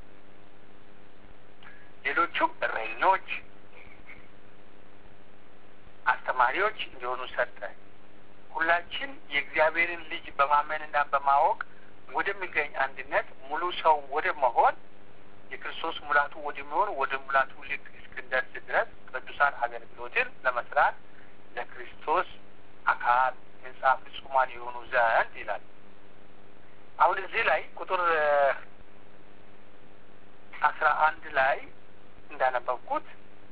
ሌሎቹም እረኞች፣ አስተማሪዎች እንዲሆኑ ሰጠ። ሁላችን የእግዚአብሔርን ልጅ በማመንና በማወቅ ወደሚገኝ አንድነት ሙሉ ሰው ወደ መሆን የክርስቶስ ሙላቱ ወደሚሆን ወደ ሙላቱ ልክ እስክንደርስ ድረስ ቅዱሳን አገልግሎትን ለመስራት ለክርስቶስ አካል ህንጻ ፍጹማን የሆኑ ዘንድ ይላል። አሁን እዚህ ላይ ቁጥር አስራ አንድ ላይ እንዳነበብኩት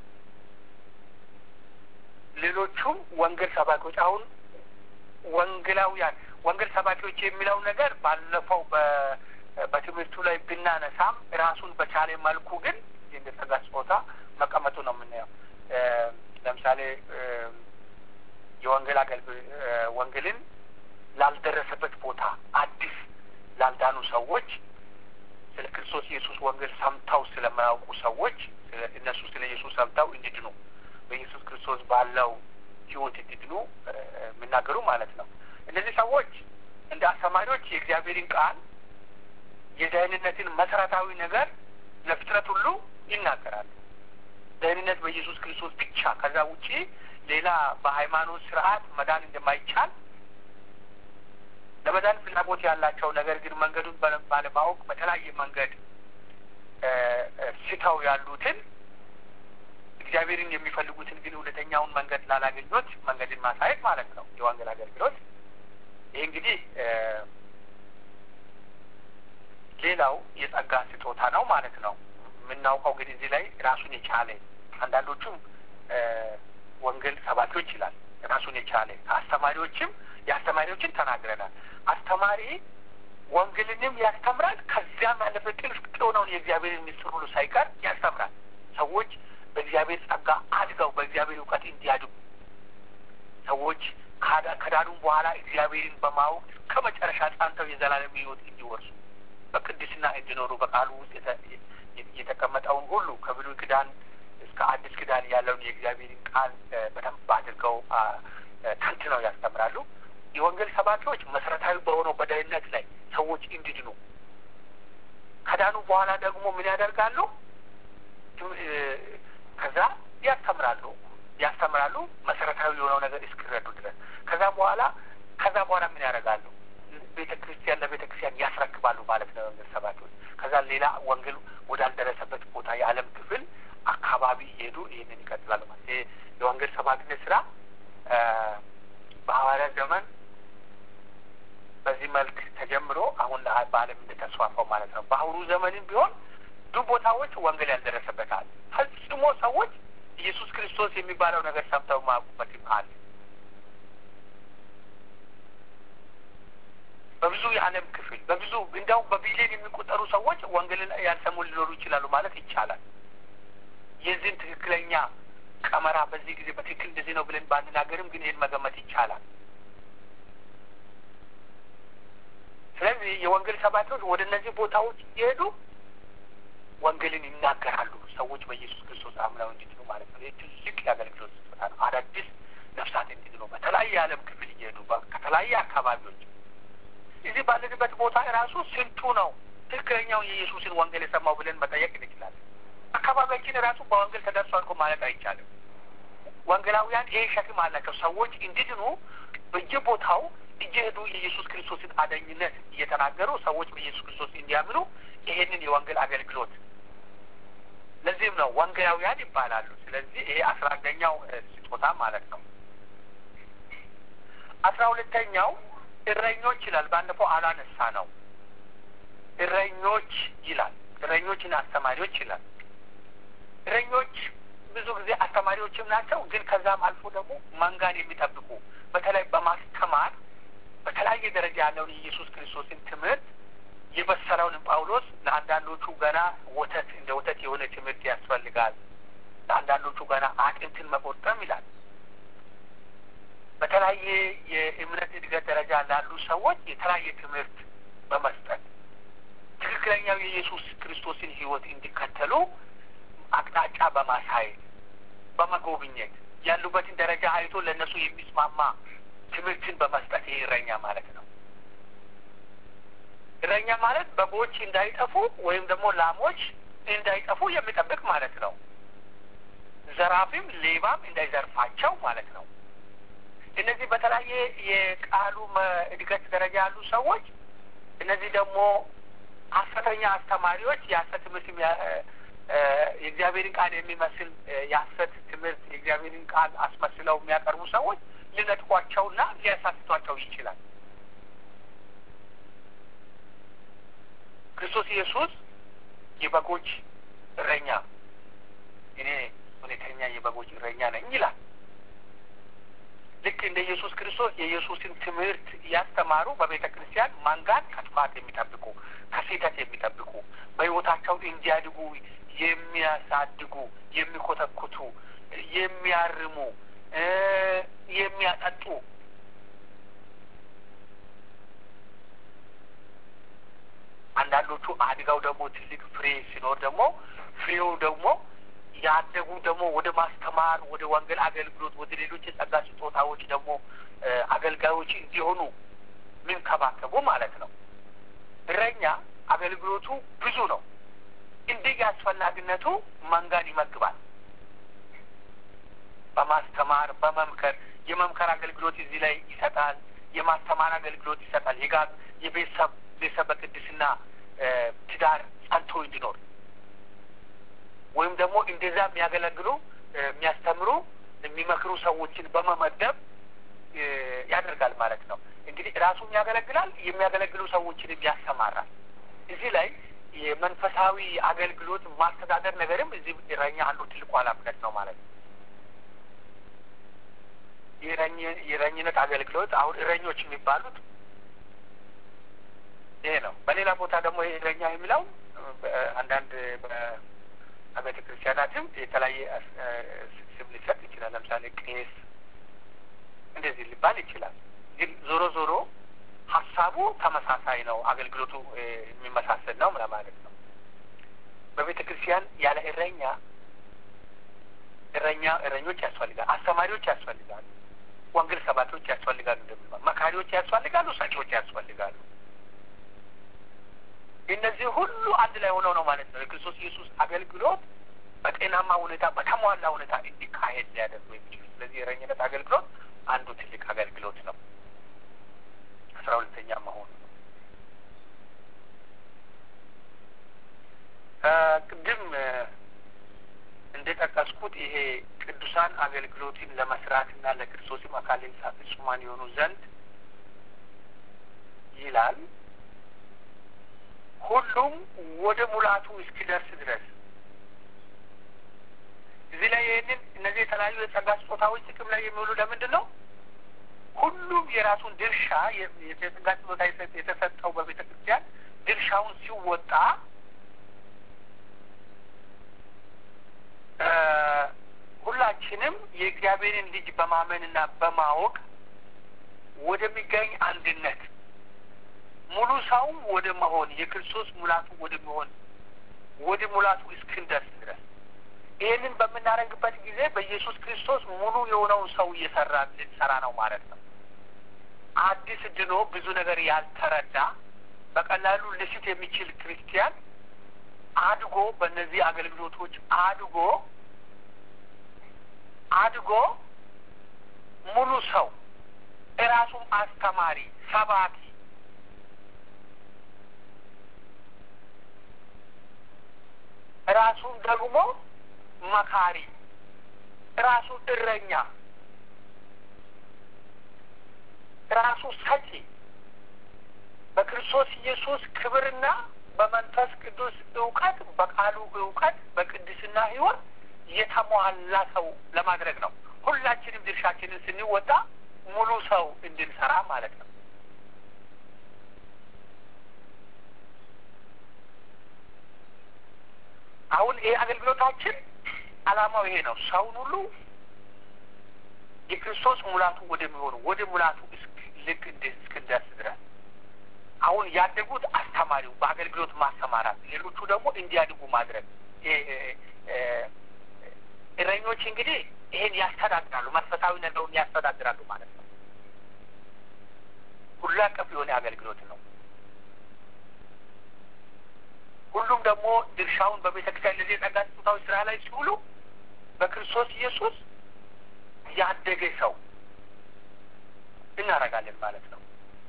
ሌሎቹም ወንጌል ሰባኪዎች አሁን ወንጌላውያን ወንጌል ሰባኪዎች የሚለው ነገር ባለፈው በትምህርቱ ላይ ብናነሳም ራሱን በቻለ መልኩ ግን እንደ ጸጋ ስጦታ መቀመጡ ነው የምናየው። ለምሳሌ የወንጌል አገልግሎት ወንጌልን ላልደረሰበት ቦታ አዲስ ላልዳኑ ሰዎች ስለ ክርስቶስ ኢየሱስ ወንጌል ሰምተው ስለማያውቁ ሰዎች እነሱ ስለ ኢየሱስ ሰምተው እንዲድኑ በኢየሱስ ክርስቶስ ባለው ሕይወት እንዲድኑ የሚናገሩ ማለት ነው። እነዚህ ሰዎች እንደ አስተማሪዎች የእግዚአብሔርን ቃል የደህንነትን መሰረታዊ ነገር ለፍጥረት ሁሉ ይናገራሉ። ደህንነት በኢየሱስ ክርስቶስ ብቻ፣ ከዛ ውጪ ሌላ በሃይማኖት ስርዓት መዳን እንደማይቻል ለመዳን ፍላጎት ያላቸው ነገር ግን መንገዱን ባለማወቅ በተለያየ መንገድ ስተው ያሉትን እግዚአብሔርን የሚፈልጉትን ግን እውነተኛውን መንገድ ላላገኙት መንገድን ማሳየት ማለት ነው የወንጌል አገልግሎት። ይህ እንግዲህ ሌላው የጸጋ ስጦታ ነው ማለት ነው። የምናውቀው ግን እዚህ ላይ ራሱን የቻለ አንዳንዶቹም ወንጌል ሰባኪዎች ይላል ራሱን የቻለ አስተማሪዎችም የአስተማሪዎችን ተናግረናል። አስተማሪ ወንጌልንም ያስተምራል። ከዚያም ያለፈ ጥልቅ የሆነውን የእግዚአብሔርን ምስጢር ሁሉ ሳይቀር ያስተምራል። ሰዎች በእግዚአብሔር ጸጋ አድገው በእግዚአብሔር እውቀት እንዲያድጉ ሰዎች ከዳኑም በኋላ እግዚአብሔርን በማወቅ እስከ መጨረሻ ጸንተው የዘላለም ሕይወት እንዲወርሱ በቅድስና እንዲኖሩ በቃሉ ውስጥ የተቀመጠውን ሁሉ ከብሉይ ኪዳን እስከ አዲስ ኪዳን ያለውን የእግዚአብሔርን ቃል በደንብ አድርገው ተንትነው ያስተምራሉ። የወንጌል ሰባኪዎች መሰረታዊ በሆነው በደህንነት ላይ ሰዎች እንዲድኑ ከዳኑ በኋላ ደግሞ ምን ያደርጋሉ? ከዛ ያስተምራሉ ያስተምራሉ መሰረታዊ የሆነው ነገር እስኪረዱ ድረስ። ከዛ በኋላ ከዛ በኋላ ምን ያደርጋሉ? ቤተ ክርስቲያን ለቤተ ክርስቲያን ያስረክባሉ ማለት ነው የወንጌል ሰባኪዎች። ከዛ ሌላ ወንጌል ወዳልደረሰበት ቦታ የዓለም ክፍል አካባቢ እየሄዱ ይህንን ይቀጥላሉ ማለት ይሄ የወንጌል ሰባኪነት ስራ በሐዋርያት ዘመን በዚህ መልክ ተጀምሮ አሁን በዓለም እንደተስፋፋው ማለት ነው። በአሁኑ ዘመንም ቢሆን ብዙ ቦታዎች ወንጌል ያልደረሰበታል ፈጽሞ ሰዎች ኢየሱስ ክርስቶስ የሚባለው ነገር ሰምተው ማያውቁበትም አለ። በብዙ የዓለም ክፍል በብዙ እንዲያውም በቢሊዮን የሚቆጠሩ ሰዎች ወንጌልን ያልሰሙ ሊኖሩ ይችላሉ ማለት ይቻላል። የዚህን ትክክለኛ ቀመራ በዚህ ጊዜ በትክክል እንደዚህ ነው ብለን ባንናገርም ግን ይህን መገመት ይቻላል። ስለዚህ የወንጌል ሰባኪዎች ወደ እነዚህ ቦታዎች እየሄዱ ወንጌልን ይናገራሉ። ሰዎች በኢየሱስ ክርስቶስ አምነው እንዲድኑ ማለት ነው። ይህ ትልቅ የአገልግሎት ስጦታ ነው። አዳዲስ ነፍሳት እንዲድኑ በተለያየ የዓለም ክፍል እየሄዱ ከተለያየ አካባቢዎች እዚህ ባለንበት ቦታ ራሱ ስንቱ ነው ትክክለኛውን የኢየሱስን ወንጌል የሰማው ብለን መጠየቅ እንችላለን። አካባቢያችን ራሱ በወንጌል ተደርሷል እኮ ማለት አይቻልም። ወንጌላውያን ይሄ ሸክም አላቸው። ሰዎች እንዲድኑ በየቦታው እየሄዱ የኢየሱስ ክርስቶስን አዳኝነት እየተናገሩ ሰዎች በኢየሱስ ክርስቶስ እንዲያምኑ ይሄንን የወንጌል አገልግሎት ለዚህም ነው ወንጌላውያን ይባላሉ። ስለዚህ ይሄ አስራ አንደኛው ስጦታ ማለት ነው። አስራ ሁለተኛው እረኞች ይላል። ባለፈው አላነሳ ነው። እረኞች ይላል። እረኞችና አስተማሪዎች ይላል። እረኞች ብዙ ጊዜ አስተማሪዎችም ናቸው። ግን ከዛም አልፎ ደግሞ መንጋን የሚጠብቁ በተለይ በማስተማር በተለያየ ደረጃ ያለውን የኢየሱስ ክርስቶስን ትምህርት የበሰለውን ጳውሎስ ለአንዳንዶቹ ገና ወተት እንደ ወተት የሆነ ትምህርት ያስፈልጋል፣ ለአንዳንዶቹ ገና አጥንትን መቆጠም ይላል። በተለያየ የእምነት እድገት ደረጃ ላሉ ሰዎች የተለያየ ትምህርት በመስጠት ትክክለኛው የኢየሱስ ክርስቶስን ሕይወት እንዲከተሉ አቅጣጫ በማሳየት በመጎብኘት ያሉበትን ደረጃ አይቶ ለእነሱ የሚስማማ ትምህርትን በመስጠት ይህ እረኛ ማለት ነው። እረኛ ማለት በጎች እንዳይጠፉ ወይም ደግሞ ላሞች እንዳይጠፉ የሚጠብቅ ማለት ነው። ዘራፊም ሌባም እንዳይዘርፋቸው ማለት ነው። እነዚህ በተለያየ የቃሉ እድገት ደረጃ ያሉ ሰዎች እነዚህ ደግሞ ሐሰተኛ አስተማሪዎች የሐሰት ትምህርት የእግዚአብሔርን ቃል የሚመስል የሐሰት ትምህርት የእግዚአብሔርን ቃል አስመስለው የሚያቀርቡ ሰዎች ሊነጥቋቸውና ሊያሳስቷቸው ይችላል። ክርስቶስ ኢየሱስ የበጎች እረኛ እኔ እውነተኛ የበጎች እረኛ ነኝ ይላል። ልክ እንደ ኢየሱስ ክርስቶስ የኢየሱስን ትምህርት እያስተማሩ በቤተ ክርስቲያን መንጋን ከጥፋት የሚጠብቁ ከስህተት የሚጠብቁ በሕይወታቸው እንዲያድጉ የሚያሳድጉ፣ የሚኮተኩቱ፣ የሚያርሙ፣ የሚያጠጡ አንዳንዶቹ አድጋው ደግሞ ትልቅ ፍሬ ሲኖር ደግሞ ፍሬው ደግሞ ያደጉ ደግሞ ወደ ማስተማር ወደ ወንጌል አገልግሎት ወደ ሌሎች የጸጋ ስጦታዎች ደግሞ አገልጋዮች እንዲሆኑ የሚንከባከቡ ማለት ነው። እረኛ አገልግሎቱ ብዙ ነው። እንዲህ አስፈላጊነቱ መንጋን ይመግባል። በማስተማር በመምከር የመምከር አገልግሎት እዚህ ላይ ይሰጣል። የማስተማር አገልግሎት ይሰጣል። የጋር የቤተሰብ ቤተሰብ በቅድስና ትዳር ጸንቶ እንዲኖር ወይም ደግሞ እንደዛ የሚያገለግሉ የሚያስተምሩ የሚመክሩ ሰዎችን በመመደብ ያደርጋል ማለት ነው። እንግዲህ ራሱም ያገለግላል፣ የሚያገለግሉ ሰዎችንም ያሰማራል። እዚህ ላይ የመንፈሳዊ አገልግሎት ማስተዳደር ነገርም እዚህ እረኛ አንዱ ትልቁ ኃላፊነት ነው ማለት ነው። የእረኝነት አገልግሎት አሁን እረኞች የሚባሉት ይሄ ነው። በሌላ ቦታ ደግሞ ይሄ እረኛ የሚለው አንዳንድ በቤተ ክርስቲያናትም የተለያየ ስም ሊሰጥ ይችላል። ለምሳሌ ቄስ እንደዚህ ሊባል ይችላል። ግን ዞሮ ዞሮ ሀሳቡ ተመሳሳይ ነው። አገልግሎቱ የሚመሳሰል ነው ለማለት ነው። በቤተ ክርስቲያን ያለ እረኛ እረኛ እረኞች ያስፈልጋል፣ አስተማሪዎች ያስፈልጋሉ፣ ወንጌል ሰባኪዎች ያስፈልጋሉ፣ እንደሚባል መካሪዎች ያስፈልጋሉ፣ ሰጪዎች ያስፈልጋሉ። እነዚህ ሁሉ አንድ ላይ ሆነው ነው ማለት ነው የክርስቶስ ኢየሱስ አገልግሎት በጤናማ ሁኔታ በተሟላ ሁኔታ እንዲካሄድ ሊያደርጉ የሚችሉ። ስለዚህ የእረኝነት አገልግሎት አንዱ ትልቅ አገልግሎት ነው። አስራ ሁለተኛ መሆኑ ነው። ቅድም እንደጠቀስኩት ይሄ ቅዱሳን አገልግሎትን ለመስራትና ለክርስቶስም አካል ፍጹማን የሆኑ ዘንድ ይላል ሁሉም ወደ ሙላቱ እስኪደርስ ድረስ እዚህ ላይ ይህንን እነዚህ የተለያዩ የጸጋ ስጦታዎች ጥቅም ላይ የሚውሉ ለምንድን ነው? ሁሉም የራሱን ድርሻ የጸጋ ስጦታ የተሰጠው በቤተ ክርስቲያን ድርሻውን ሲወጣ ሁላችንም የእግዚአብሔርን ልጅ በማመንና በማወቅ ወደሚገኝ አንድነት ሙሉ ሰውም ወደ መሆን የክርስቶስ ሙላቱ ወደ መሆን ወደ ሙላቱ እስክንደርስ ድረስ ይህንን በምናደርግበት ጊዜ በኢየሱስ ክርስቶስ ሙሉ የሆነውን ሰው እየሰራ ልንሰራ ነው ማለት ነው። አዲስ ድኖ ብዙ ነገር ያልተረዳ በቀላሉ ልስት የሚችል ክርስቲያን አድጎ በእነዚህ አገልግሎቶች አድጎ አድጎ ሙሉ ሰው እራሱም አስተማሪ ሰባኪ ራሱን ደግሞ መካሪ፣ ራሱን እረኛ፣ ራሱ ሰጪ በክርስቶስ ኢየሱስ ክብርና በመንፈስ ቅዱስ እውቀት በቃሉ እውቀት በቅድስና ሕይወት የተሟላ ሰው ለማድረግ ነው። ሁላችንም ድርሻችንን ስንወጣ ሙሉ ሰው እንድንሰራ ማለት ነው። አሁን ይሄ አገልግሎታችን ዓላማው ይሄ ነው። ሰውን ሁሉ የክርስቶስ ሙላቱ ወደሚሆኑ ወደ ሙላቱ ልክ እስክንደርስ ድረስ አሁን ያደጉት አስተማሪው በአገልግሎት ማሰማራት፣ ሌሎቹ ደግሞ እንዲያድጉ ማድረግ። እረኞች እንግዲህ ይሄን ያስተዳድራሉ፣ መንፈሳዊ ነገሩን ያስተዳድራሉ ማለት ነው። ሁሉ አቀፍ የሆነ አገልግሎት ነው። ሁሉም ደግሞ ድርሻውን በቤተክርስቲያን ለዚህ የጸጋ ስጦታዎች ስራ ላይ ሲውሉ በክርስቶስ ኢየሱስ ያደገ ሰው እናደርጋለን ማለት ነው።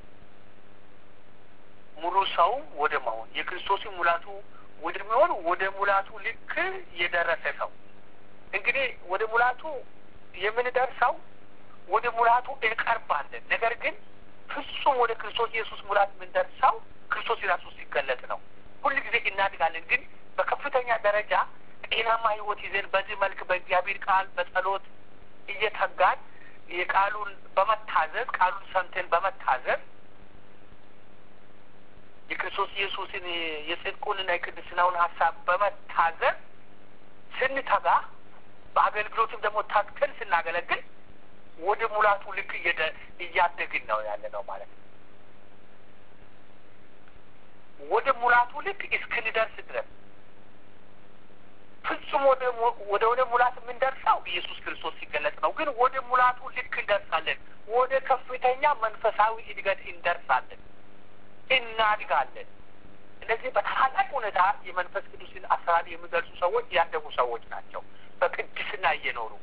ሙሉ ሰው ወደ መሆን የክርስቶስን ሙላቱ ወደሚሆን ወደ ሙላቱ ልክ የደረሰ ሰው እንግዲህ ወደ ሙላቱ የምንደርሰው ወደ ሙላቱ እንቀርባለን። ነገር ግን ፍጹም ወደ ክርስቶስ ኢየሱስ ሙላት የምንደርሰው ክርስቶስ የራሱ ሲገለጥ ነው። ሁል ጊዜ እናድጋለን። ግን በከፍተኛ ደረጃ ጤናማ ሕይወት ይዘን በዚህ መልክ በእግዚአብሔር ቃል በጸሎት እየተጋን የቃሉን በመታዘዝ ቃሉን ሰምተን በመታዘዝ የክርስቶስ ኢየሱስን የጽድቁንና የቅድስናውን ሀሳብ በመታዘዝ ስንተጋ በአገልግሎትም ደግሞ ታክተን ስናገለግል ወደ ሙላቱ ልክ እያደግን ነው ያለ ነው ማለት ነው። ወደ ሙላቱ ልክ እስክንደርስ ድረስ ፍጹም ወደ ወደ ወደ ሙላት የምንደርሰው ኢየሱስ ክርስቶስ ሲገለጽ ነው። ግን ወደ ሙላቱ ልክ እንደርሳለን። ወደ ከፍተኛ መንፈሳዊ እድገት እንደርሳለን፣ እናድጋለን። እነዚህ በታላቅ ሁኔታ የመንፈስ ቅዱስን አሰራር የሚገልጹ ሰዎች ያደጉ ሰዎች ናቸው። በቅድስና እየኖሩ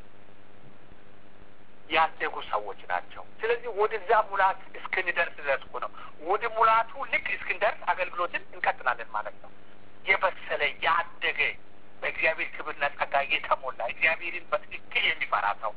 ያደጉ ሰዎች ናቸው። ስለዚህ ወደዛ ሙላት እስክንደርስ ድረስ እኮ ነው። ወደ ሙላቱ ልክ እስክንደርስ አገልግሎትን እንቀጥላለን ማለት ነው። የበሰለ ያደገ በእግዚአብሔር ክብርና ጸጋ የተሞላ እግዚአብሔርን በትክክል የሚፈራ ሰው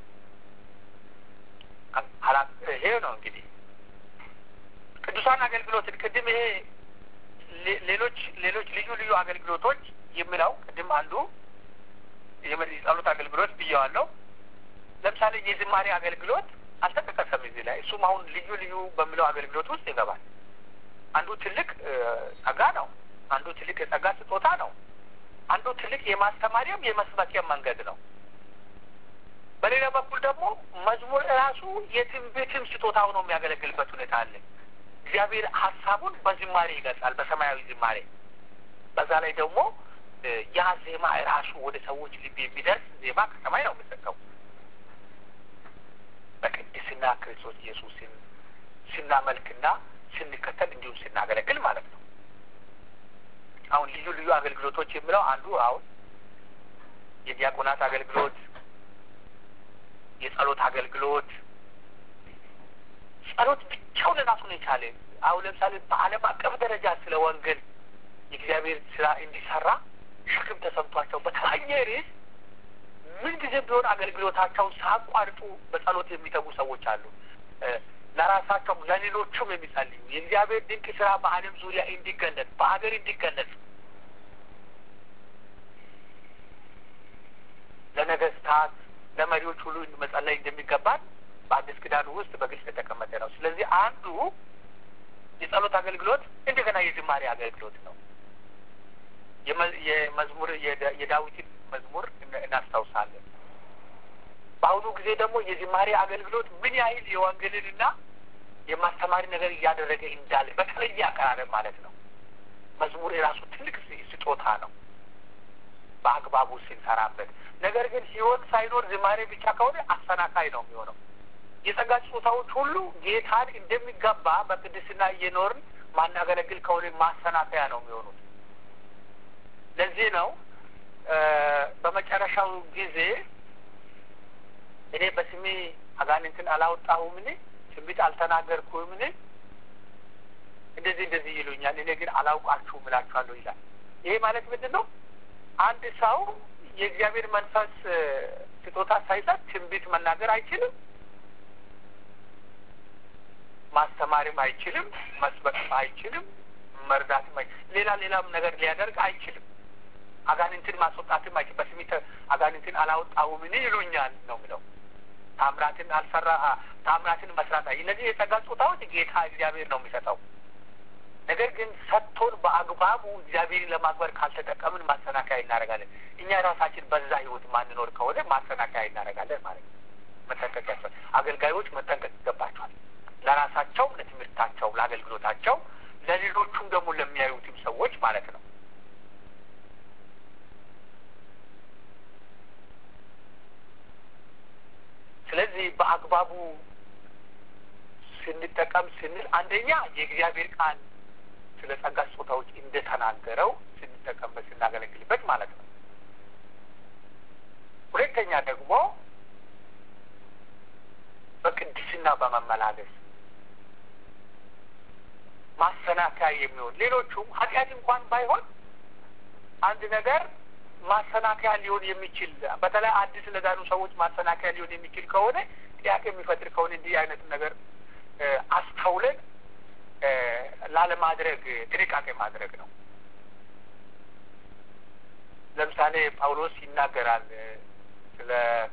ይሄ ነው እንግዲህ ቅዱሳን አገልግሎትን ቅድም ይሄ ሌሎች ሌሎች ልዩ ልዩ አገልግሎቶች የምለው ቅድም አንዱ የጸሎት አገልግሎት ብየዋለሁ። ለምሳሌ የዝማሬ አገልግሎት አልተጠቀሰም እዚህ ላይ። እሱም አሁን ልዩ ልዩ በሚለው አገልግሎት ውስጥ ይገባል። አንዱ ትልቅ ጸጋ ነው። አንዱ ትልቅ የጸጋ ስጦታ ነው። አንዱ ትልቅ የማስተማሪያም የመስበኪያም መንገድ ነው። በሌላ በኩል ደግሞ መዝሙር ራሱ የትንቢትም ስጦታ ሆኖ የሚያገለግልበት ሁኔታ አለ። እግዚአብሔር ሀሳቡን በዝማሬ ይገልጻል፣ በሰማያዊ ዝማሬ። በዛ ላይ ደግሞ ያ ዜማ ራሱ ወደ ሰዎች ልብ የሚደርስ ዜማ ከሰማይ ነው የሚሰጠው። በቅድስና ክርስቶስ ኢየሱስን ስናመልክና ስንከተል እንዲሁም ስናገለግል ማለት ነው። አሁን ልዩ ልዩ አገልግሎቶች የሚለው አንዱ አሁን የዲያቆናት አገልግሎት፣ የጸሎት አገልግሎት ጸሎት ብቻውን ራሱን የቻለ አሁን ለምሳሌ በዓለም አቀፍ ደረጃ ስለ ወንጌል የእግዚአብሔር ስራ እንዲሰራ ሸክም ተሰምቷቸው በተለያየ ርዕስ ምን ጊዜ ቢሆን አገልግሎታቸውን ሳያቋርጡ በጸሎት የሚተጉ ሰዎች አሉ። ለራሳቸውም ለሌሎቹም የሚጸልዩ የእግዚአብሔር ድንቅ ስራ በዓለም ዙሪያ እንዲገለጽ በሀገር እንዲገለጽ ለነገስታት ለመሪዎች ሁሉ መጸለይ እንደሚገባን በአዲስ ኪዳን ውስጥ በግልጽ የተቀመጠ ነው። ስለዚህ አንዱ የጸሎት አገልግሎት እንደገና የዝማሬ አገልግሎት ነው። የመዝሙር የዳዊትን መዝሙር እናስታውሳለን። በአሁኑ ጊዜ ደግሞ የዝማሬ አገልግሎት ምን ያህል የወንጌልንና የማስተማሪ ነገር እያደረገ እንዳለ በተለየ አቀራረብ ማለት ነው። መዝሙር የራሱ ትልቅ ስጦታ ነው በአግባቡ ስንሰራበት። ነገር ግን ህይወት ሳይኖር ዝማሬ ብቻ ከሆነ አሰናካይ ነው የሚሆነው። የጸጋ ስጦታዎች ሁሉ ጌታን እንደሚገባ በቅድስና እየኖርን ማናገለግል ከሆነ ማሰናከያ ነው የሚሆኑት። ለዚህ ነው በመጨረሻው ጊዜ እኔ በስሜ አጋንንትን አላወጣሁምን? ትንቢት አልተናገርኩምን? እንደዚህ እንደዚህ ይሉኛል፣ እኔ ግን አላውቃችሁም እላችኋለሁ ይላል። ይሄ ማለት ምንድን ነው? አንድ ሰው የእግዚአብሔር መንፈስ ስጦታ ሳይሰጥ ትንቢት መናገር አይችልም፣ ማስተማርም አይችልም፣ መስበክም አይችልም፣ መርዳትም ሌላ ሌላም ነገር ሊያደርግ አይችልም። አጋንንትን ማስወጣትም አይችልም። በስሜ አጋንንትን አላወጣሁምን ይሉኛል ነው የሚለው። ታምራትን አልሰራ ታምራትን መስራት እነዚህ የጸጋ ስጦታዎች ጌታ እግዚአብሔር ነው የሚሰጠው። ነገር ግን ሰጥቶን በአግባቡ እግዚአብሔርን ለማክበር ካልተጠቀምን ማሰናከያ እናደርጋለን። እኛ ራሳችን በዛ ህይወት ማንኖር ከሆነ ማሰናከያ እናደርጋለን ማለት ነው። መጠንቀቅ ያስፈል አገልጋዮች መጠንቀቅ ይገባቸዋል። ለራሳቸው፣ ለትምህርታቸው፣ ለአገልግሎታቸው፣ ለሌሎቹም ደግሞ ለሚያዩትም ሰዎች ማለት ነው። ስለዚህ በአግባቡ ስንጠቀም ስንል አንደኛ የእግዚአብሔር ቃል ስለ ጸጋ ስጦታዎች እንደተናገረው ስንጠቀምበት ስናገለግልበት ማለት ነው። ሁለተኛ ደግሞ በቅድስና በመመላለስ ማሰናከያ የሚሆን ሌሎቹም ኃጢአት እንኳን ባይሆን አንድ ነገር ማሰናከያ ሊሆን የሚችል በተለይ አዲስ ለዳኑ ሰዎች ማሰናከያ ሊሆን የሚችል ከሆነ ጥያቄ የሚፈጥር ከሆነ እንዲህ አይነት ነገር አስተውለን ላለማድረግ ጥንቃቄ ማድረግ ነው። ለምሳሌ ጳውሎስ ይናገራል ስለ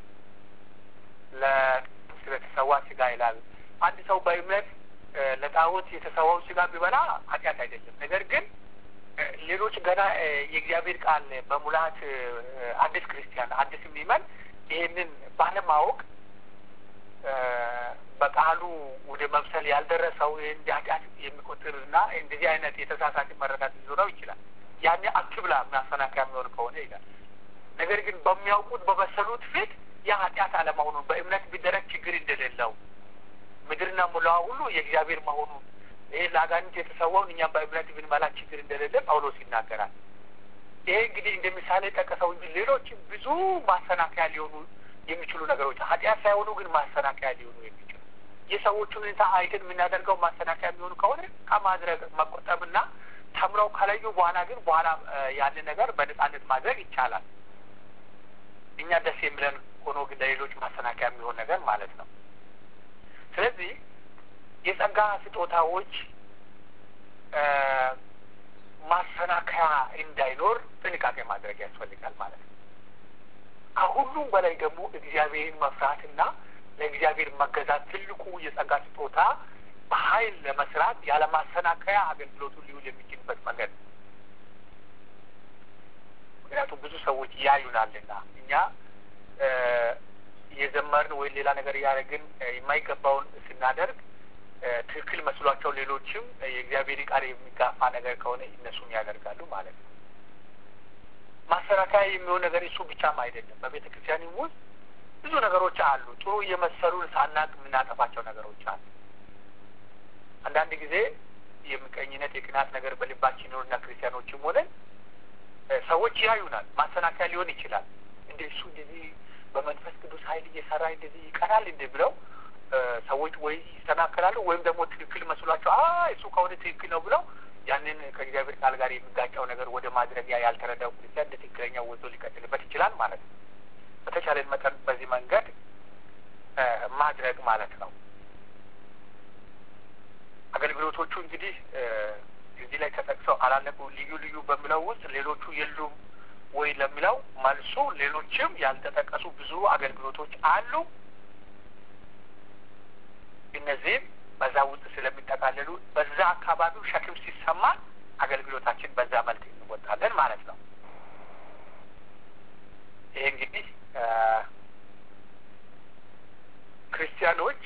ስለተሰዋ ስጋ ይላል። አንድ ሰው በእምነት ለጣዖት የተሰዋውን ስጋ ቢበላ ኃጢአት አይደለም። ነገር ግን ሌሎች ገና የእግዚአብሔር ቃል በሙላት አዲስ ክርስቲያን አዲስ የሚመን ይህንን ባለማወቅ በቃሉ ወደ መብሰል ያልደረሰው እንደ ኃጢአት የሚቆጥርና እንደዚህ አይነት የተሳሳተ መረዳት ሊኖረው ይችላል። ያኔ አትብላ ማሰናከያ የሚሆን ከሆነ ይላል። ነገር ግን በሚያውቁት በበሰሉት ፊት ያ ኃጢአት አለመሆኑን በእምነት ቢደረግ ችግር እንደሌለው ምድርና ሙላዋ ሁሉ የእግዚአብሔር መሆኑን ይሄ ለአጋንንት የተሰዋውን እኛም በእምነት ብንበላ ችግር እንደሌለ ጳውሎስ ይናገራል። ይሄ እንግዲህ እንደ ምሳሌ ጠቀሰው እንጂ ሌሎችም ብዙ ማሰናከያ ሊሆኑ የሚችሉ ነገሮች ኃጢአት ሳይሆኑ ግን ማሰናከያ ሊሆኑ የሚችሉ የሰዎቹን ሁኔታ አይተን የምናደርገው ማሰናከያ የሚሆኑ ከሆነ ከማድረግ መቆጠብና ተምረው ከለዩ በኋላ ግን በኋላ ያንን ነገር በነጻነት ማድረግ ይቻላል። እኛ ደስ የሚለን ሆኖ ግን ለሌሎች ማሰናከያ የሚሆን ነገር ማለት ነው። ስለዚህ የጸጋ ስጦታዎች ማሰናከያ እንዳይኖር ጥንቃቄ ማድረግ ያስፈልጋል ማለት ነው። ከሁሉም በላይ ደግሞ እግዚአብሔርን መፍራትና ለእግዚአብሔር መገዛት ትልቁ የጸጋ ስጦታ በኃይል ለመስራት ያለማሰናከያ አገልግሎቱን ሊውል የሚችልበት መንገድ ነው። ምክንያቱም ብዙ ሰዎች ያዩናልና እኛ የዘመርን ወይም ሌላ ነገር እያደረግን የማይገባውን ስናደርግ ትክክል መስሏቸው ሌሎችም የእግዚአብሔር ቃል የሚጋፋ ነገር ከሆነ እነሱም ያደርጋሉ ማለት ነው። ማሰናከያ የሚሆን ነገር እሱ ብቻም አይደለም። በቤተ ክርስቲያንም ውስጥ ብዙ ነገሮች አሉ። ጥሩ እየመሰሉን ሳናቅ የምናጠፋቸው ነገሮች አሉ። አንዳንድ ጊዜ የምቀኝነት የቅናት ነገር በልባችን ይኖርና ክርስቲያኖችም ሆነን ሰዎች ያዩናል። ማሰናከያ ሊሆን ይችላል። እንደ እሱ እንደዚህ በመንፈስ ቅዱስ ኃይል እየሰራ እንደዚህ ይቀናል እንደ ብለው ሰዎች ወይ ይሰናከላሉ ወይም ደግሞ ትክክል መስሏቸው አ እሱ ከሆነ ትክክል ነው ብለው ያንን ከእግዚአብሔር ቃል ጋር የሚጋጫው ነገር ወደ ማድረጊያ ያልተረዳው ክርስቲያን እንደ ትክክለኛው ወዞ ሊቀጥልበት ይችላል ማለት ነው። በተቻለን መጠን በዚህ መንገድ ማድረግ ማለት ነው። አገልግሎቶቹ እንግዲህ እዚህ ላይ ተጠቅሰው አላለቁ ልዩ ልዩ በሚለው ውስጥ ሌሎቹ የሉም ወይ ለሚለው መልሱ ሌሎችም ያልተጠቀሱ ብዙ አገልግሎቶች አሉ። እነዚህም በዛ ውስጥ ስለሚጠቃለሉ በዛ አካባቢው ሸክም ሲሰማን አገልግሎታችን በዛ መልክ እንወጣለን ማለት ነው። ይሄ እንግዲህ ክርስቲያኖች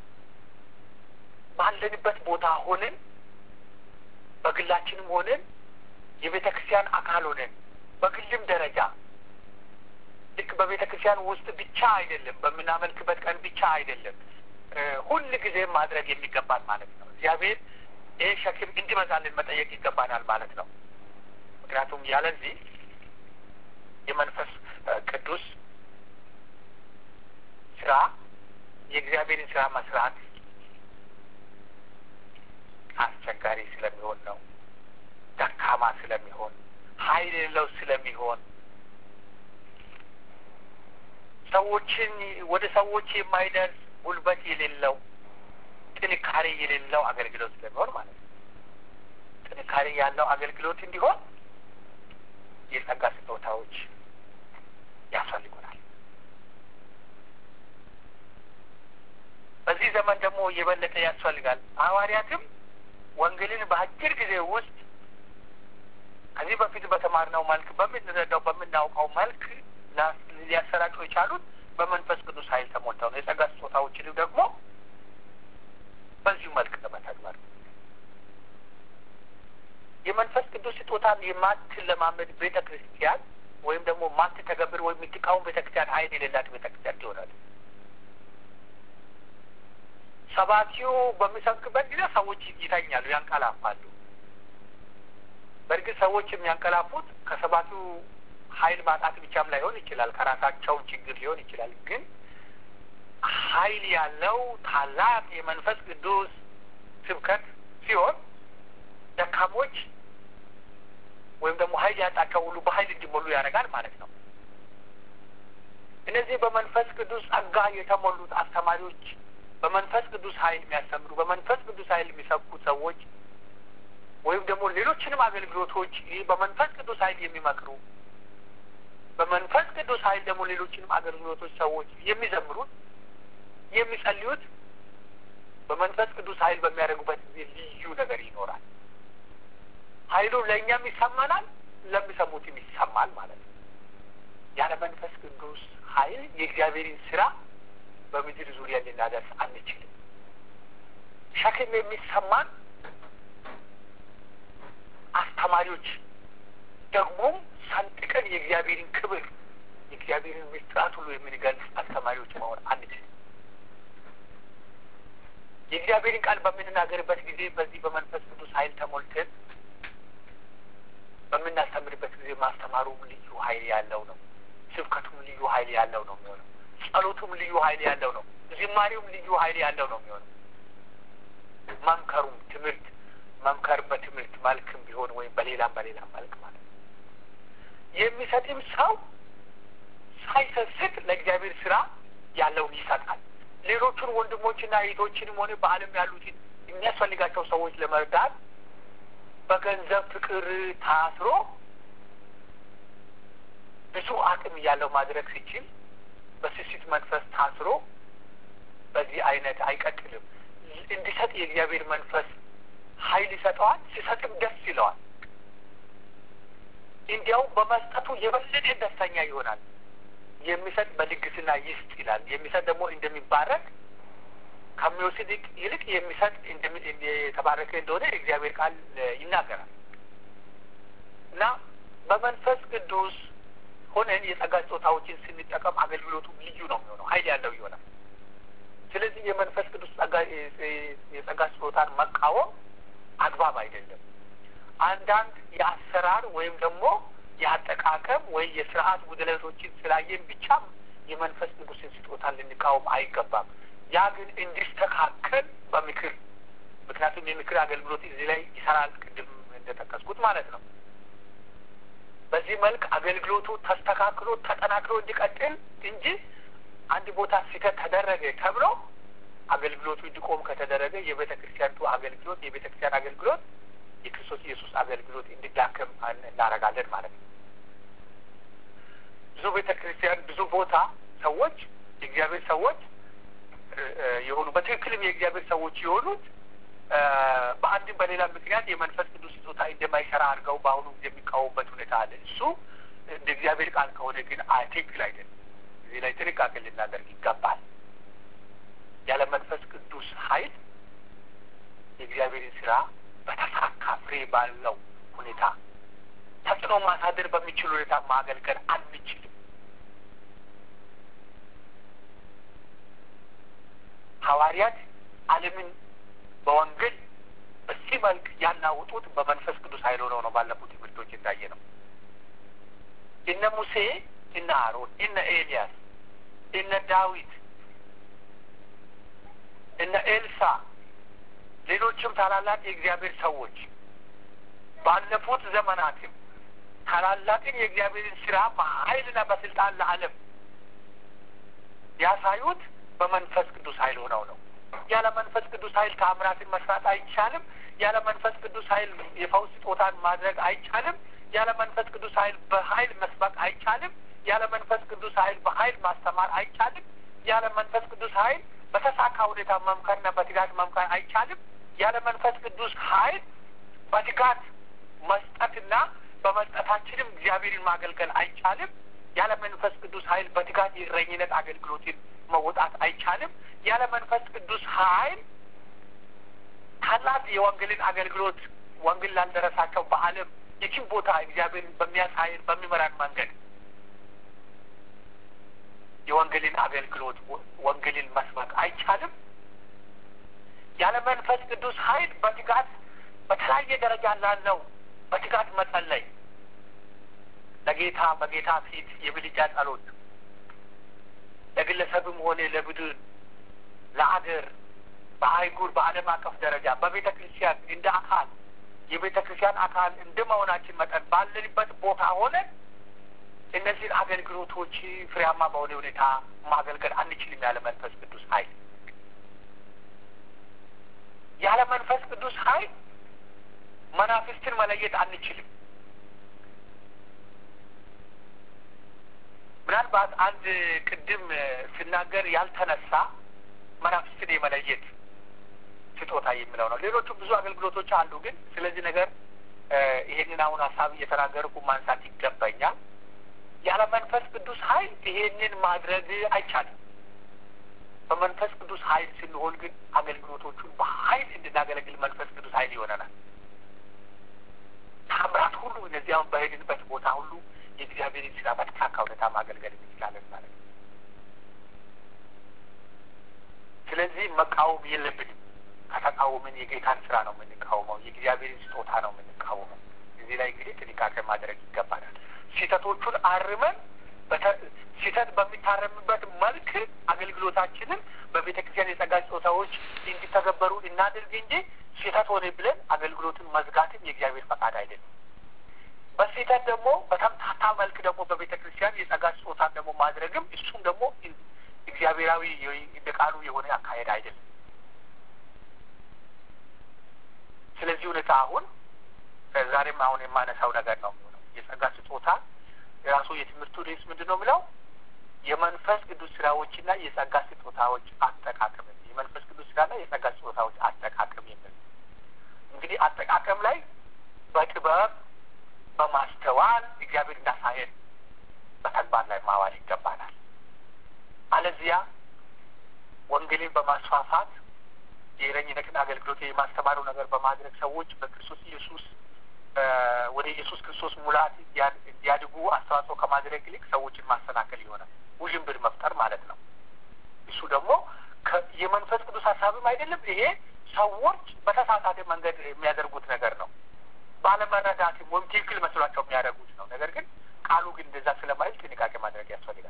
ባለንበት ቦታ ሆነን በግላችንም ሆነን የቤተ ክርስቲያን አካል ሆነን በግልም ደረጃ ልክ በቤተ ክርስቲያን ውስጥ ብቻ አይደለም፣ በምናመልክበት ቀን ብቻ አይደለም፣ ሁል ጊዜ ማድረግ የሚገባን ማለት ነው። እግዚአብሔር ይህ ሸክም እንዲመጣልን መጠየቅ ይገባናል ማለት ነው። ምክንያቱም ያለዚህ የመንፈስ ቅዱስ ስራ የእግዚአብሔርን ስራ መስራት አስቸጋሪ ስለሚሆን ነው። ደካማ ስለሚሆን ኃይል የሌለው ስለሚሆን ሰዎችን ወደ ሰዎች የማይደርስ ጉልበት የሌለው ጥንካሬ የሌለው አገልግሎት ስለሚሆን ማለት ነው። ጥንካሬ ያለው አገልግሎት እንዲሆን የጸጋ ስጦታዎች ያስፈልጉናል። በዚህ ዘመን ደግሞ የበለጠ ያስፈልጋል። ሐዋርያትም ወንጌልን በአጭር ጊዜ ውስጥ ከዚህ በፊት በተማርነው መልክ በምንረዳው በምናውቀው መልክ ሊያሰራጩ የቻሉት በመንፈስ ቅዱስ ኃይል ተሞልተው ነው። የጸጋ ስጦታዎችንም ደግሞ በዚሁ መልክ ለመተግበር የመንፈስ ቅዱስ ስጦታን የማትለማመድ ቤተ ክርስቲያን ወይም ደግሞ ማትተገብር ወይም የምትቃወም ቤተ ክርስቲያን ኃይል የሌላት ቤተ ክርስቲያን ትሆናል። ሰባኪው በሚሰብክበት ጊዜ ሰዎች ይተኛሉ፣ ያንቀላፋሉ። በእርግጥ ሰዎች የሚያንቀላፉት ከሰባኪው ኃይል ማጣት ብቻም ላይሆን ይችላል፣ ከራሳቸው ችግር ሊሆን ይችላል። ግን ኃይል ያለው ታላቅ የመንፈስ ቅዱስ ስብከት ሲሆን ደካሞች ወይም ደግሞ ኃይል ያጣቸው ሁሉ በኃይል እንዲሞሉ ያደርጋል ማለት ነው። እነዚህ በመንፈስ ቅዱስ ጸጋ የተሞሉት አስተማሪዎች፣ በመንፈስ ቅዱስ ኃይል የሚያስተምሩ፣ በመንፈስ ቅዱስ ኃይል የሚሰብኩት ሰዎች ወይም ደግሞ ሌሎችንም አገልግሎቶች ይህ በመንፈስ ቅዱስ ኃይል የሚመክሩ በመንፈስ ቅዱስ ኃይል ደግሞ ሌሎችንም አገልግሎቶች ሰዎች የሚዘምሩት የሚጸልዩት በመንፈስ ቅዱስ ኃይል በሚያደርጉበት ጊዜ ልዩ ነገር ይኖራል። ኃይሉ ለእኛም ይሰማናል፣ ለሚሰሙትም ይሰማል ማለት ነው። ያለ መንፈስ ቅዱስ ኃይል የእግዚአብሔርን ስራ በምድር ዙሪያ ልናደርስ አንችልም። ሸክም የሚሰማን አስተማሪዎች ደግሞም ሰንጥቀን የእግዚአብሔርን ክብር የእግዚአብሔርን ምስጢራት ሁሉ የምንገልጽ አስተማሪዎች መሆን አንችልም። የእግዚአብሔርን ቃል በምንናገርበት ጊዜ በዚህ በመንፈስ ቅዱስ ኃይል ተሞልተን በምናስተምርበት ጊዜ ማስተማሩም ልዩ ኃይል ያለው ነው። ስብከቱም ልዩ ኃይል ያለው ነው የሚሆነው። ጸሎቱም ልዩ ኃይል ያለው ነው። ዝማሬውም ልዩ ኃይል ያለው ነው የሚሆነው። መምከሩም ትምህርት መምከር በትምህርት መልክም ቢሆን ወይም በሌላም በሌላም መልክ ማለት ነው። የሚሰጥም ሰው ሳይሰስት ለእግዚአብሔር ስራ ያለውን ይሰጣል። ሌሎቹን ወንድሞችና እህቶችንም ሆነ በዓለም ያሉትን የሚያስፈልጋቸው ሰዎች ለመርዳት በገንዘብ ፍቅር ታስሮ ብዙ አቅም እያለው ማድረግ ሲችል በስስት መንፈስ ታስሮ በዚህ አይነት አይቀጥልም። እንዲሰጥ የእግዚአብሔር መንፈስ ኃይል ይሰጠዋል። ሲሰጥም ደስ ይለዋል። እንዲያውም በመስጠቱ የበለጠ ደስተኛ ይሆናል። የሚሰጥ በልግስና ይስጥ ይላል። የሚሰጥ ደግሞ እንደሚባረክ ከሚወስድ ይልቅ የሚሰጥ የተባረከ እንደሆነ የእግዚአብሔር ቃል ይናገራል እና በመንፈስ ቅዱስ ሆነን የጸጋ ስጦታዎችን ስንጠቀም አገልግሎቱ ልዩ ነው የሚሆነው፣ ኃይል ያለው ይሆናል። ስለዚህ የመንፈስ ቅዱስ የጸጋ ስጦታን መቃወም አግባብ አይደለም። አንዳንድ የአሰራር ወይም ደግሞ የአጠቃቀም ወይ የስርዓት ጉድለቶችን ስላየን ብቻ የመንፈስ ቅዱስን ስጦታ ልንቃወም አይገባም። ያ ግን እንዲስተካከል በምክር ምክንያቱም የምክር አገልግሎት እዚህ ላይ ይሰራል፣ ቅድም እንደጠቀስኩት ማለት ነው። በዚህ መልክ አገልግሎቱ ተስተካክሎ ተጠናክሮ እንዲቀጥል እንጂ አንድ ቦታ ስህተት ተደረገ ተብሎ አገልግሎቱ እንዲቆም ከተደረገ የቤተ ክርስቲያኒቱ አገልግሎት የቤተ ክርስቲያን አገልግሎት የክርስቶስ ኢየሱስ አገልግሎት እንዲዳከም እናደርጋለን ማለት ነው። ብዙ ቤተ ክርስቲያን ብዙ ቦታ ሰዎች የእግዚአብሔር ሰዎች የሆኑ በትክክልም የእግዚአብሔር ሰዎች የሆኑት በአንድም በሌላ ምክንያት የመንፈስ ቅዱስ ስጦታ እንደማይሰራ አድርገው በአሁኑ ጊዜ የሚቃወሙበት ሁኔታ አለ። እሱ እንደ እግዚአብሔር ቃል ከሆነ ግን ትክክል አይደለም። እዚህ ላይ ጥንቃቄ ልናደርግ ይገባል። ያለ መንፈስ ቅዱስ ኃይል የእግዚአብሔርን ስራ በተሳካ ፍሬ ባለው ሁኔታ ተጽዕኖ ማሳደር በሚችል ሁኔታ ማገልገል አንችልም። ሐዋርያት ዓለምን በወንጌል በዚህ መልክ ያናውጡት በመንፈስ ቅዱስ ኃይል ሆነው ነው። ባለፉት ትምህርቶች እንዳየ ነው። እነ ሙሴ፣ እነ አሮን፣ እነ ኤልያስ፣ እነ ዳዊት፣ እነ ኤልሳ ሌሎችም ታላላቅ የእግዚአብሔር ሰዎች ባለፉት ዘመናትም ታላላቅን የእግዚአብሔርን ስራ በኃይልና በስልጣን ለዓለም ያሳዩት በመንፈስ ቅዱስ ኃይል ሆነው ነው። ያለ መንፈስ ቅዱስ ኃይል ተአምራትን መስራት አይቻልም። ያለ መንፈስ ቅዱስ ኃይል የፈውስ ስጦታን ማድረግ አይቻልም። ያለ መንፈስ ቅዱስ ኃይል በኃይል መስበክ አይቻልም። ያለ መንፈስ ቅዱስ ኃይል በኃይል ማስተማር አይቻልም። ያለ መንፈስ ቅዱስ ኃይል በተሳካ ሁኔታ መምከርና በትጋት መምከር አይቻልም። ያለ መንፈስ ቅዱስ ኃይል በትጋት መስጠትና በመስጠታችንም እግዚአብሔርን ማገልገል አይቻልም። ያለ መንፈስ ቅዱስ ኃይል በትጋት የእረኝነት አገልግሎትን መወጣት አይቻልም። ያለ መንፈስ ቅዱስ ኃይል ታላቅ የወንጌልን አገልግሎት ወንጌል ላልደረሳቸው በዓለም የትም ቦታ እግዚአብሔርን በሚያሳይን በሚመራን መንገድ የወንጌልን አገልግሎት ወንጌልን መስበክ አይቻልም። ያለ መንፈስ ቅዱስ ኃይል በትጋት በተለያየ ደረጃ ላለው በትጋት መጸለይ ለጌታ በጌታ ፊት የምልጃ ጸሎት ለግለሰብም ሆነ ለቡድን ለአገር በአህጉር በዓለም አቀፍ ደረጃ በቤተ ክርስቲያን እንደ አካል የቤተ ክርስቲያን አካል እንደ መሆናችን መጠን ባለንበት ቦታ ሆነ እነዚህን አገልግሎቶች ፍሬያማ በሆነ ሁኔታ ማገልገል አንችልም ያለ መንፈስ ቅዱስ ኃይል። ያለ መንፈስ ቅዱስ ኃይል መናፍስትን መለየት አንችልም። ምናልባት አንድ ቅድም ስናገር ያልተነሳ መናፍስትን የመለየት ስጦታ የሚለው ነው። ሌሎቹ ብዙ አገልግሎቶች አሉ። ግን ስለዚህ ነገር ይሄንን አሁን ሀሳብ እየተናገርኩ ማንሳት ይገባኛል። ያለ መንፈስ ቅዱስ ኃይል ይሄንን ማድረግ አይቻልም። በመንፈስ ቅዱስ ኃይል ስንሆን ግን አገልግሎቶቹን በኃይል እንድናገለግል መንፈስ ቅዱስ ኃይል ይሆነናል። ታምራት ሁሉ እነዚህ አሁን በሄድንበት ቦታ ሁሉ የእግዚአብሔርን ስራ በተሳካ ሁኔታ ማገልገል እንችላለን ማለት ነው። ስለዚህ መቃወም የለብንም። ከተቃወምን የጌታን ስራ ነው የምንቃወመው፣ የእግዚአብሔርን ስጦታ ነው የምንቃወመው። እዚህ ላይ እንግዲህ ጥንቃቄ ማድረግ ይገባናል። ስህተቶቹን አርመን ስህተት በሚታረምበት መልክ አገልግሎታችንን በቤተ ክርስቲያን የጸጋ ስጦታዎች እንዲተገበሩ እናድርግ እንጂ ስህተት ሆነ ብለን አገልግሎትን መዝጋትም የእግዚአብሔር ፈቃድ አይደለም። በስህተት ደግሞ በተምታታ መልክ ደግሞ በቤተ ክርስቲያን የጸጋ ስጦታን ደግሞ ማድረግም እሱም ደግሞ እግዚአብሔራዊ እንደ ቃሉ የሆነ አካሄድ አይደለም። ስለዚህ ሁኔታ አሁን ዛሬም አሁን የማነሳው ነገር ነው የሚሆነው የጸጋ ስጦታ የራሱ የትምህርቱ ርዕስ ምንድን ነው የሚለው የመንፈስ ቅዱስ ስራዎችና የጸጋ ስጦታዎች አጠቃቀም የመንፈስ ቅዱስ ስራና የጸጋ ስጦታዎች አጠቃቀም የሚል እንግዲህ አጠቃቀም ላይ በጥበብ በማስተዋል እግዚአብሔር እንዳሳየን በተግባር ላይ ማዋል ይገባናል። አለዚያ ወንጌልን በማስፋፋት የእረኝነትን አገልግሎት የማስተማሩ ነገር በማድረግ ሰዎች በክርስቶስ ኢየሱስ ወደ ኢየሱስ ክርስቶስ ሙላት እንዲያድጉ አስተዋጽኦ ከማድረግ ይልቅ ሰዎችን ማሰናከል ይሆናል። ውዥንብር መፍጠር ማለት ነው። እሱ ደግሞ የመንፈስ ቅዱስ ሀሳብም አይደለም። ይሄ ሰዎች በተሳሳተ መንገድ የሚያደርጉት ነገር ነው። ባለመረዳትም ወይም ትክክል መስሏቸው የሚያደርጉት ነው። ነገር ግን ቃሉ ግን እንደዛ ስለማይል ጥንቃቄ ማድረግ ያስፈልጋል።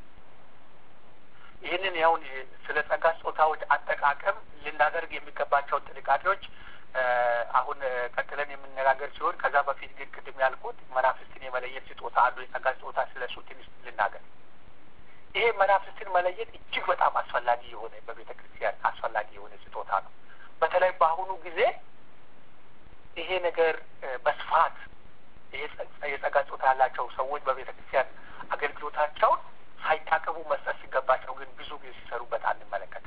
ይህንን ያውን ስለ ጸጋ ስጦታዎች አጠቃቀም ልናደርግ የሚገባቸውን ጥንቃቄዎች አሁን ቀጥለን የምነጋገር ሲሆን ከዛ በፊት ግን ቅድም ያልኩት መናፍስትን የመለየት ስጦታ አንዱ የጸጋ ስጦታ ስለ እሱ ትንሽ ልናገር። ይሄ መናፍስትን መለየት እጅግ በጣም አስፈላጊ የሆነ በቤተ ክርስቲያን አስፈላጊ የሆነ ስጦታ ነው። በተለይ በአሁኑ ጊዜ ይሄ ነገር በስፋት ይሄ የጸጋ ስጦታ ያላቸው ሰዎች በቤተ ክርስቲያን አገልግሎታቸውን ሳይታቀቡ መስጠት ሲገባቸው ግን ብዙ ጊዜ ሲሰሩበት አንመለከትም።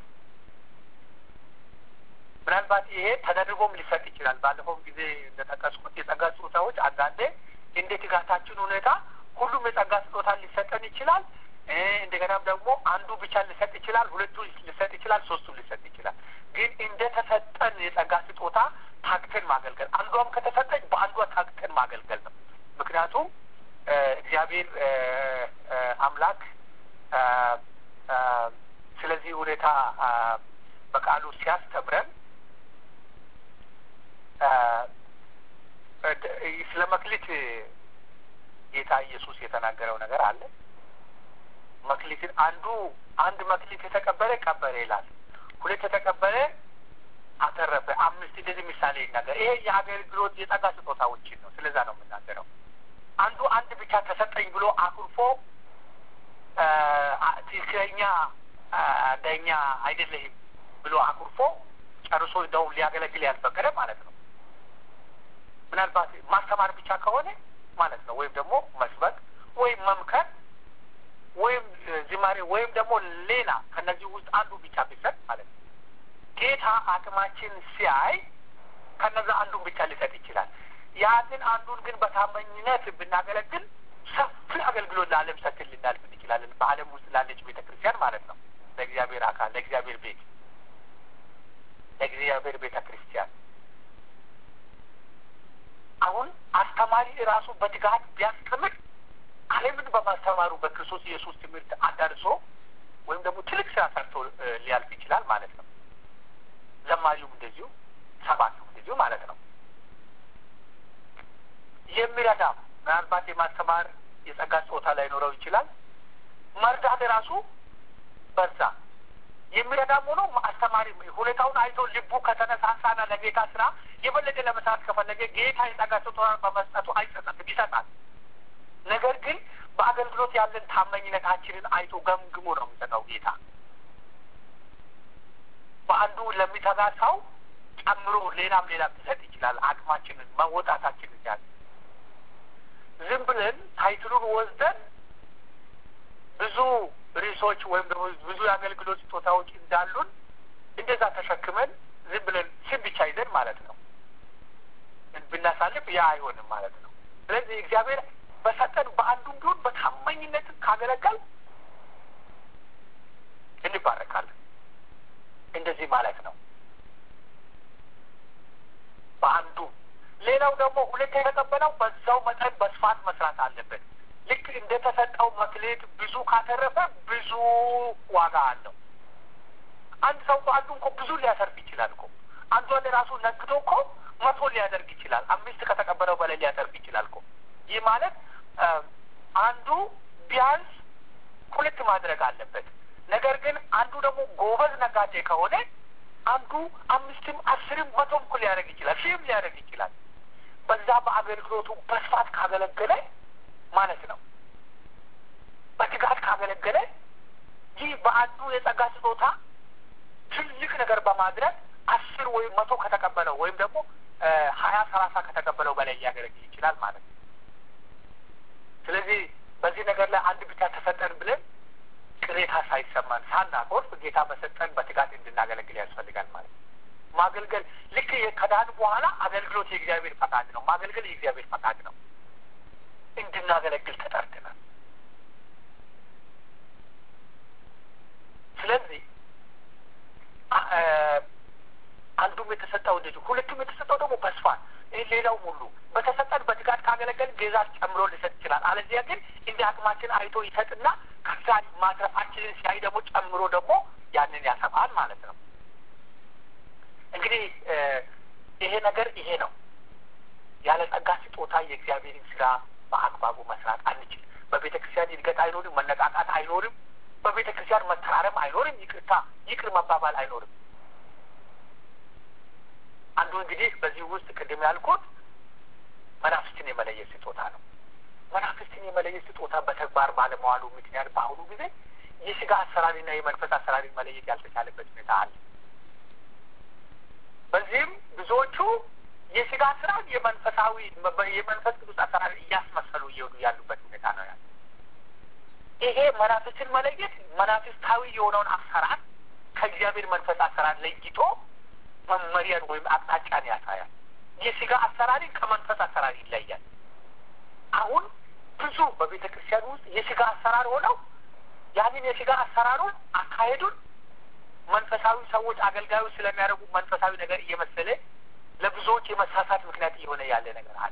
ምናልባት ይሄ ተደርጎም ሊሰጥ ይችላል። ባለፈውም ጊዜ እንደጠቀስኩት የጸጋ ስጦታዎች አንዳንዴ እንደ ትጋታችን ሁኔታ ሁሉም የጸጋ ስጦታ ሊሰጠን ይችላል። እንደገናም ደግሞ አንዱ ብቻ ሊሰጥ ይችላል፣ ሁለቱ ሊሰጥ ይችላል፣ ሶስቱ ሊሰጥ ይችላል። ግን እንደ ተሰጠን የጸጋ ስጦታ ታክተን ማገልገል፣ አንዷም ከተሰጠች በአንዷ ታክተን ማገልገል ነው። ምክንያቱም እግዚአብሔር አምላክ ስለዚህ ሁኔታ በቃሉ ሲያስተምረን ስለ መክሊት ጌታ ኢየሱስ የተናገረው ነገር አለ። መክሊትን አንዱ አንድ መክሊት የተቀበለ ቀበረ ይላል። ሁለት የተቀበለ አተረፈ፣ አምስት እንደዚህ ምሳሌ ይናገር። ይሄ የአገልግሎት የጸጋ ስጦታዎችን ነው። ስለዛ ነው የምናገረው። አንዱ አንድ ብቻ ተሰጠኝ ብሎ አኩርፎ ትክክለኛ ዳኛ አይደለህም ብሎ አኩርፎ ጨርሶ እንደውም ሊያገለግል ያልፈቀደ ማለት ነው። ምናልባት ማስተማር ብቻ ከሆነ ማለት ነው። ወይም ደግሞ መስበክ ወይም መምከር ወይም ዝማሬ ወይም ደግሞ ሌላ ከነዚህ ውስጥ አንዱ ብቻ ቢሰጥ ማለት ነው። ጌታ አቅማችን ሲያይ ከነዛ አንዱን ብቻ ሊሰጥ ይችላል። ያንን አንዱን ግን በታማኝነት ብናገለግል ሰፊ አገልግሎት ለዓለም ሰጥን ልናልፍ እንችላለን። በዓለም ውስጥ ላለች ቤተ ክርስቲያን ማለት ነው። ለእግዚአብሔር አካል፣ ለእግዚአብሔር ቤት፣ ለእግዚአብሔር ቤተ ክርስቲያን አሁን አስተማሪ ራሱ በትጋት ቢያስተምር ዓለምን በማስተማሩ በክርስቶስ ኢየሱስ ትምህርት አዳርሶ ወይም ደግሞ ትልቅ ስራ ሰርቶ ሊያልፍ ይችላል ማለት ነው። ዘማሪውም እንደዚሁ፣ ሰባኪውም እንደዚሁ ማለት ነው። የሚረዳም ምናልባት የማስተማር የጸጋ ስጦታ ላይኖረው ይችላል። መርዳት ራሱ በዛ የሚረዳም ሆኖ አስተማሪ ሁኔታውን አይቶ ልቡ ከተነሳሳና ለጌታ ስራ የበለጠ ለመስራት ከፈለገ ጌታ የጸጋ ስጦታ በመስጠቱ አይጸጸትም፣ ይሰጣል። ነገር ግን በአገልግሎት ያለን ታማኝነታችንን አይቶ ገምግሞ ነው የሚሰጠው ጌታ። በአንዱ ለሚተጋ ሰው ጨምሮ ሌላም ሌላም ሊሰጥ ይችላል። አቅማችንን መወጣታችንን ያለ ዝም ብለን ታይትሉን ወስደን ብዙ ርዕሶች ወይም ደግሞ ብዙ የአገልግሎት ስጦታዎች እንዳሉን እንደዛ ተሸክመን ዝም ብለን ስም ብቻ ይዘን ማለት ነው ብናሳልፍ ያ አይሆንም ማለት ነው። ስለዚህ እግዚአብሔር በሰጠን በአንዱም ቢሆን በታማኝነት ካገለገል እንባረካለን። እንደዚህ ማለት ነው። በአንዱ ሌላው ደግሞ ሁለት የተቀበለው በዛው መጠን በስፋት መስራት አለበት። ልክ እንደተሰጠው መክሌት ብዙ ካተረፈ ብዙ ዋጋ አለው። አንድ ሰው በአንዱ እኮ ብዙ ሊያሰርፍ ይችላል እኮ አንዱ አንድ ራሱ ነክቶ እኮ መቶ ሊያደርግ ይችላል። አምስት ከተቀበለው በላይ ሊያደርግ ይችላል እኮ ይህ ማለት አንዱ ቢያንስ ሁለት ማድረግ አለበት። ነገር ግን አንዱ ደግሞ ጎበዝ ነጋዴ ከሆነ አንዱ አምስትም አስርም መቶም እኮ ሊያደርግ ይችላል፣ ሺህም ሊያደርግ ይችላል። በዛ በአገልግሎቱ በስፋት ካገለገለ ማለት ነው። በትጋት ካገለገለ ይህ በአንዱ የጸጋ ስጦታ ትልቅ ነገር በማድረግ አስር ወይም መቶ ከተቀበለው ወይም ደግሞ ሀያ ሰላሳ ከተቀበለው በላይ ሊያገለግል ይችላል ማለት ነው። ስለዚህ በዚህ ነገር ላይ አንድ ብቻ ተሰጠን ብለን ቅሬታ ሳይሰማን ሳናኮርፍ ጌታ በሰጠን በትጋት እንድናገለግል ያስፈልጋል ማለት ነው። ማገልገል ልክ ከዳን በኋላ አገልግሎት የእግዚአብሔር ፈቃድ ነው። ማገልገል የእግዚአብሔር ፈቃድ ነው። እንድናገለግል ተጠርተናል። ስለዚህ አንዱም የተሰጠው እንደዚሁ፣ ሁለቱም የተሰጠው ደግሞ በስፋት ሌላው ሁሉ በተሰጠን በትጋት ካገለገል ጌዛ ጨምሮ ሊሰጥ ይችላል። አለዚያ ግን እንደ አቅማችን አይቶ ይሰጥና ከዛ ማትረፋችንን ሲያይ ደግሞ ጨምሮ ደግሞ ያንን ያሰፋል ማለት ነው። እንግዲህ ይሄ ነገር ይሄ ነው። ያለ ጸጋ ስጦታ የእግዚአብሔርን ስራ በአግባቡ መስራት አንችል። በቤተ ክርስቲያን እድገት አይኖርም፣ መነቃቃት አይኖርም። በቤተ ክርስቲያን መተራረም አይኖርም፣ ይቅርታ ይቅር መባባል አይኖርም። አንዱ እንግዲህ በዚህ ውስጥ ቅድም ያልኩት መናፍስትን የመለየት ስጦታ ነው። መናፍስትን የመለየት ስጦታ በተግባር ባለመዋሉ ምክንያት በአሁኑ ጊዜ የስጋ አሰራሪና የመንፈስ አሰራሪን መለየት ያልተቻለበት ሁኔታ አለ። በዚህም ብዙዎቹ የስጋ አሰራር የመንፈሳዊ የመንፈስ ቅዱስ አሰራር እያስመሰሉ እየሄዱ ያሉበት ሁኔታ ነው ያለ። ይሄ መናፍስትን መለየት መናፍስታዊ የሆነውን አሰራር ከእግዚአብሔር መንፈስ አሰራር ለይቶ መመሪያን ወይም አቅጣጫን ያሳያል። የስጋ አሰራርን ከመንፈስ አሰራር ይለያል። አሁን ብዙ በቤተ ክርስቲያን ውስጥ የስጋ አሰራር ሆነው ያንን የስጋ አሰራሩን አካሄዱን መንፈሳዊ ሰዎች አገልጋዮች ስለሚያደርጉ መንፈሳዊ ነገር እየመሰለ ለብዙዎች የመሳሳት ምክንያት እየሆነ ያለ ነገር አለ።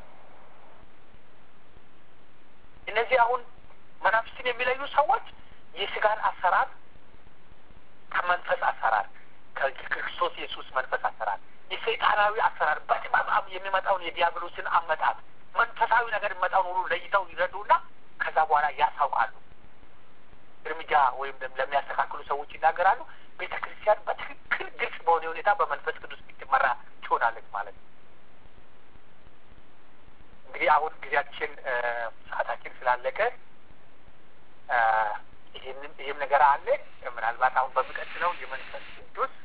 እነዚህ አሁን መናፍስትን የሚለዩ ሰዎች የስጋን አሰራር ከመንፈስ አሰራር ከክርስቶስ ኢየሱስ መንፈስ አሰራር የሰይጣናዊ አሰራር በጥበብ የሚመጣውን የዲያብሎስን አመጣት መንፈሳዊ ነገር የሚመጣውን ሁሉ ለይተው ይረዱና ከዛ በኋላ ያሳውቃሉ። እርምጃ ወይም ለሚያስተካክሉ ሰዎች ይናገራሉ። ቤተ ክርስቲያን በትክክል ግልጽ በሆነ ሁኔታ በመንፈስ ቅዱስ የምትመራ ትሆናለች ማለት ነው። እንግዲህ አሁን ጊዜያችን ሰዓታችን ስላለቀ ይህንም ይህም ነገር አለ። ምናልባት አሁን በሚቀጥለው የመንፈስ ቅዱስ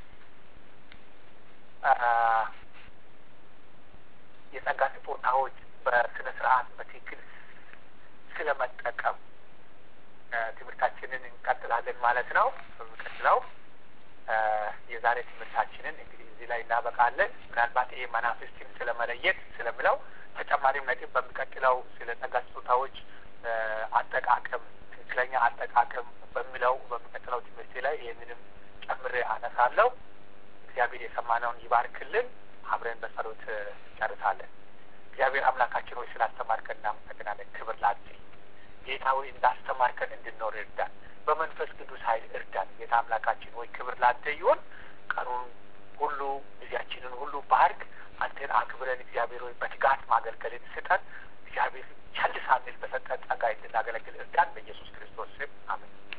የጸጋ ስጦታዎች በስነ ስርዓት በትክክል ስለመጠቀም ትምህርታችንን እንቀጥላለን ማለት ነው። በሚቀጥለው የዛሬ ትምህርታችንን እንግዲህ እዚህ ላይ እናበቃለን። ምናልባት ይሄ መናፍስትን ስለመለየት ስለምለው ተጨማሪም ነጥብ በሚቀጥለው ስለ ጸጋ ስጦታዎች አጠቃቀም ትክክለኛ አጠቃቀም በሚለው በሚቀጥለው ትምህርት ላይ ይህንንም ጨምሬ አነሳለሁ። እግዚአብሔር የሰማነውን ይባርክልን። አብረን በጸሎት እንጨርሳለን። እግዚአብሔር አምላካችን ሆይ ስላስተማርከን እናመሰግናለን። ክብር ላንተ ጌታ ሆይ እንዳስተማርከን እንድንኖር እርዳን። በመንፈስ ቅዱስ ኃይል እርዳን። ጌታ አምላካችን ሆይ ክብር ላንተ ይሁን። ቀኑን ሁሉ ጊዜያችንን ሁሉ ባርክ። አንተን አክብረን እግዚአብሔር ሆይ በትጋት ማገልገልን ስጠን። እግዚአብሔር ቸል ሳንል በሰጠን ጸጋ እንድናገለግል እርዳን። በኢየሱስ ክርስቶስ ስም አሜን።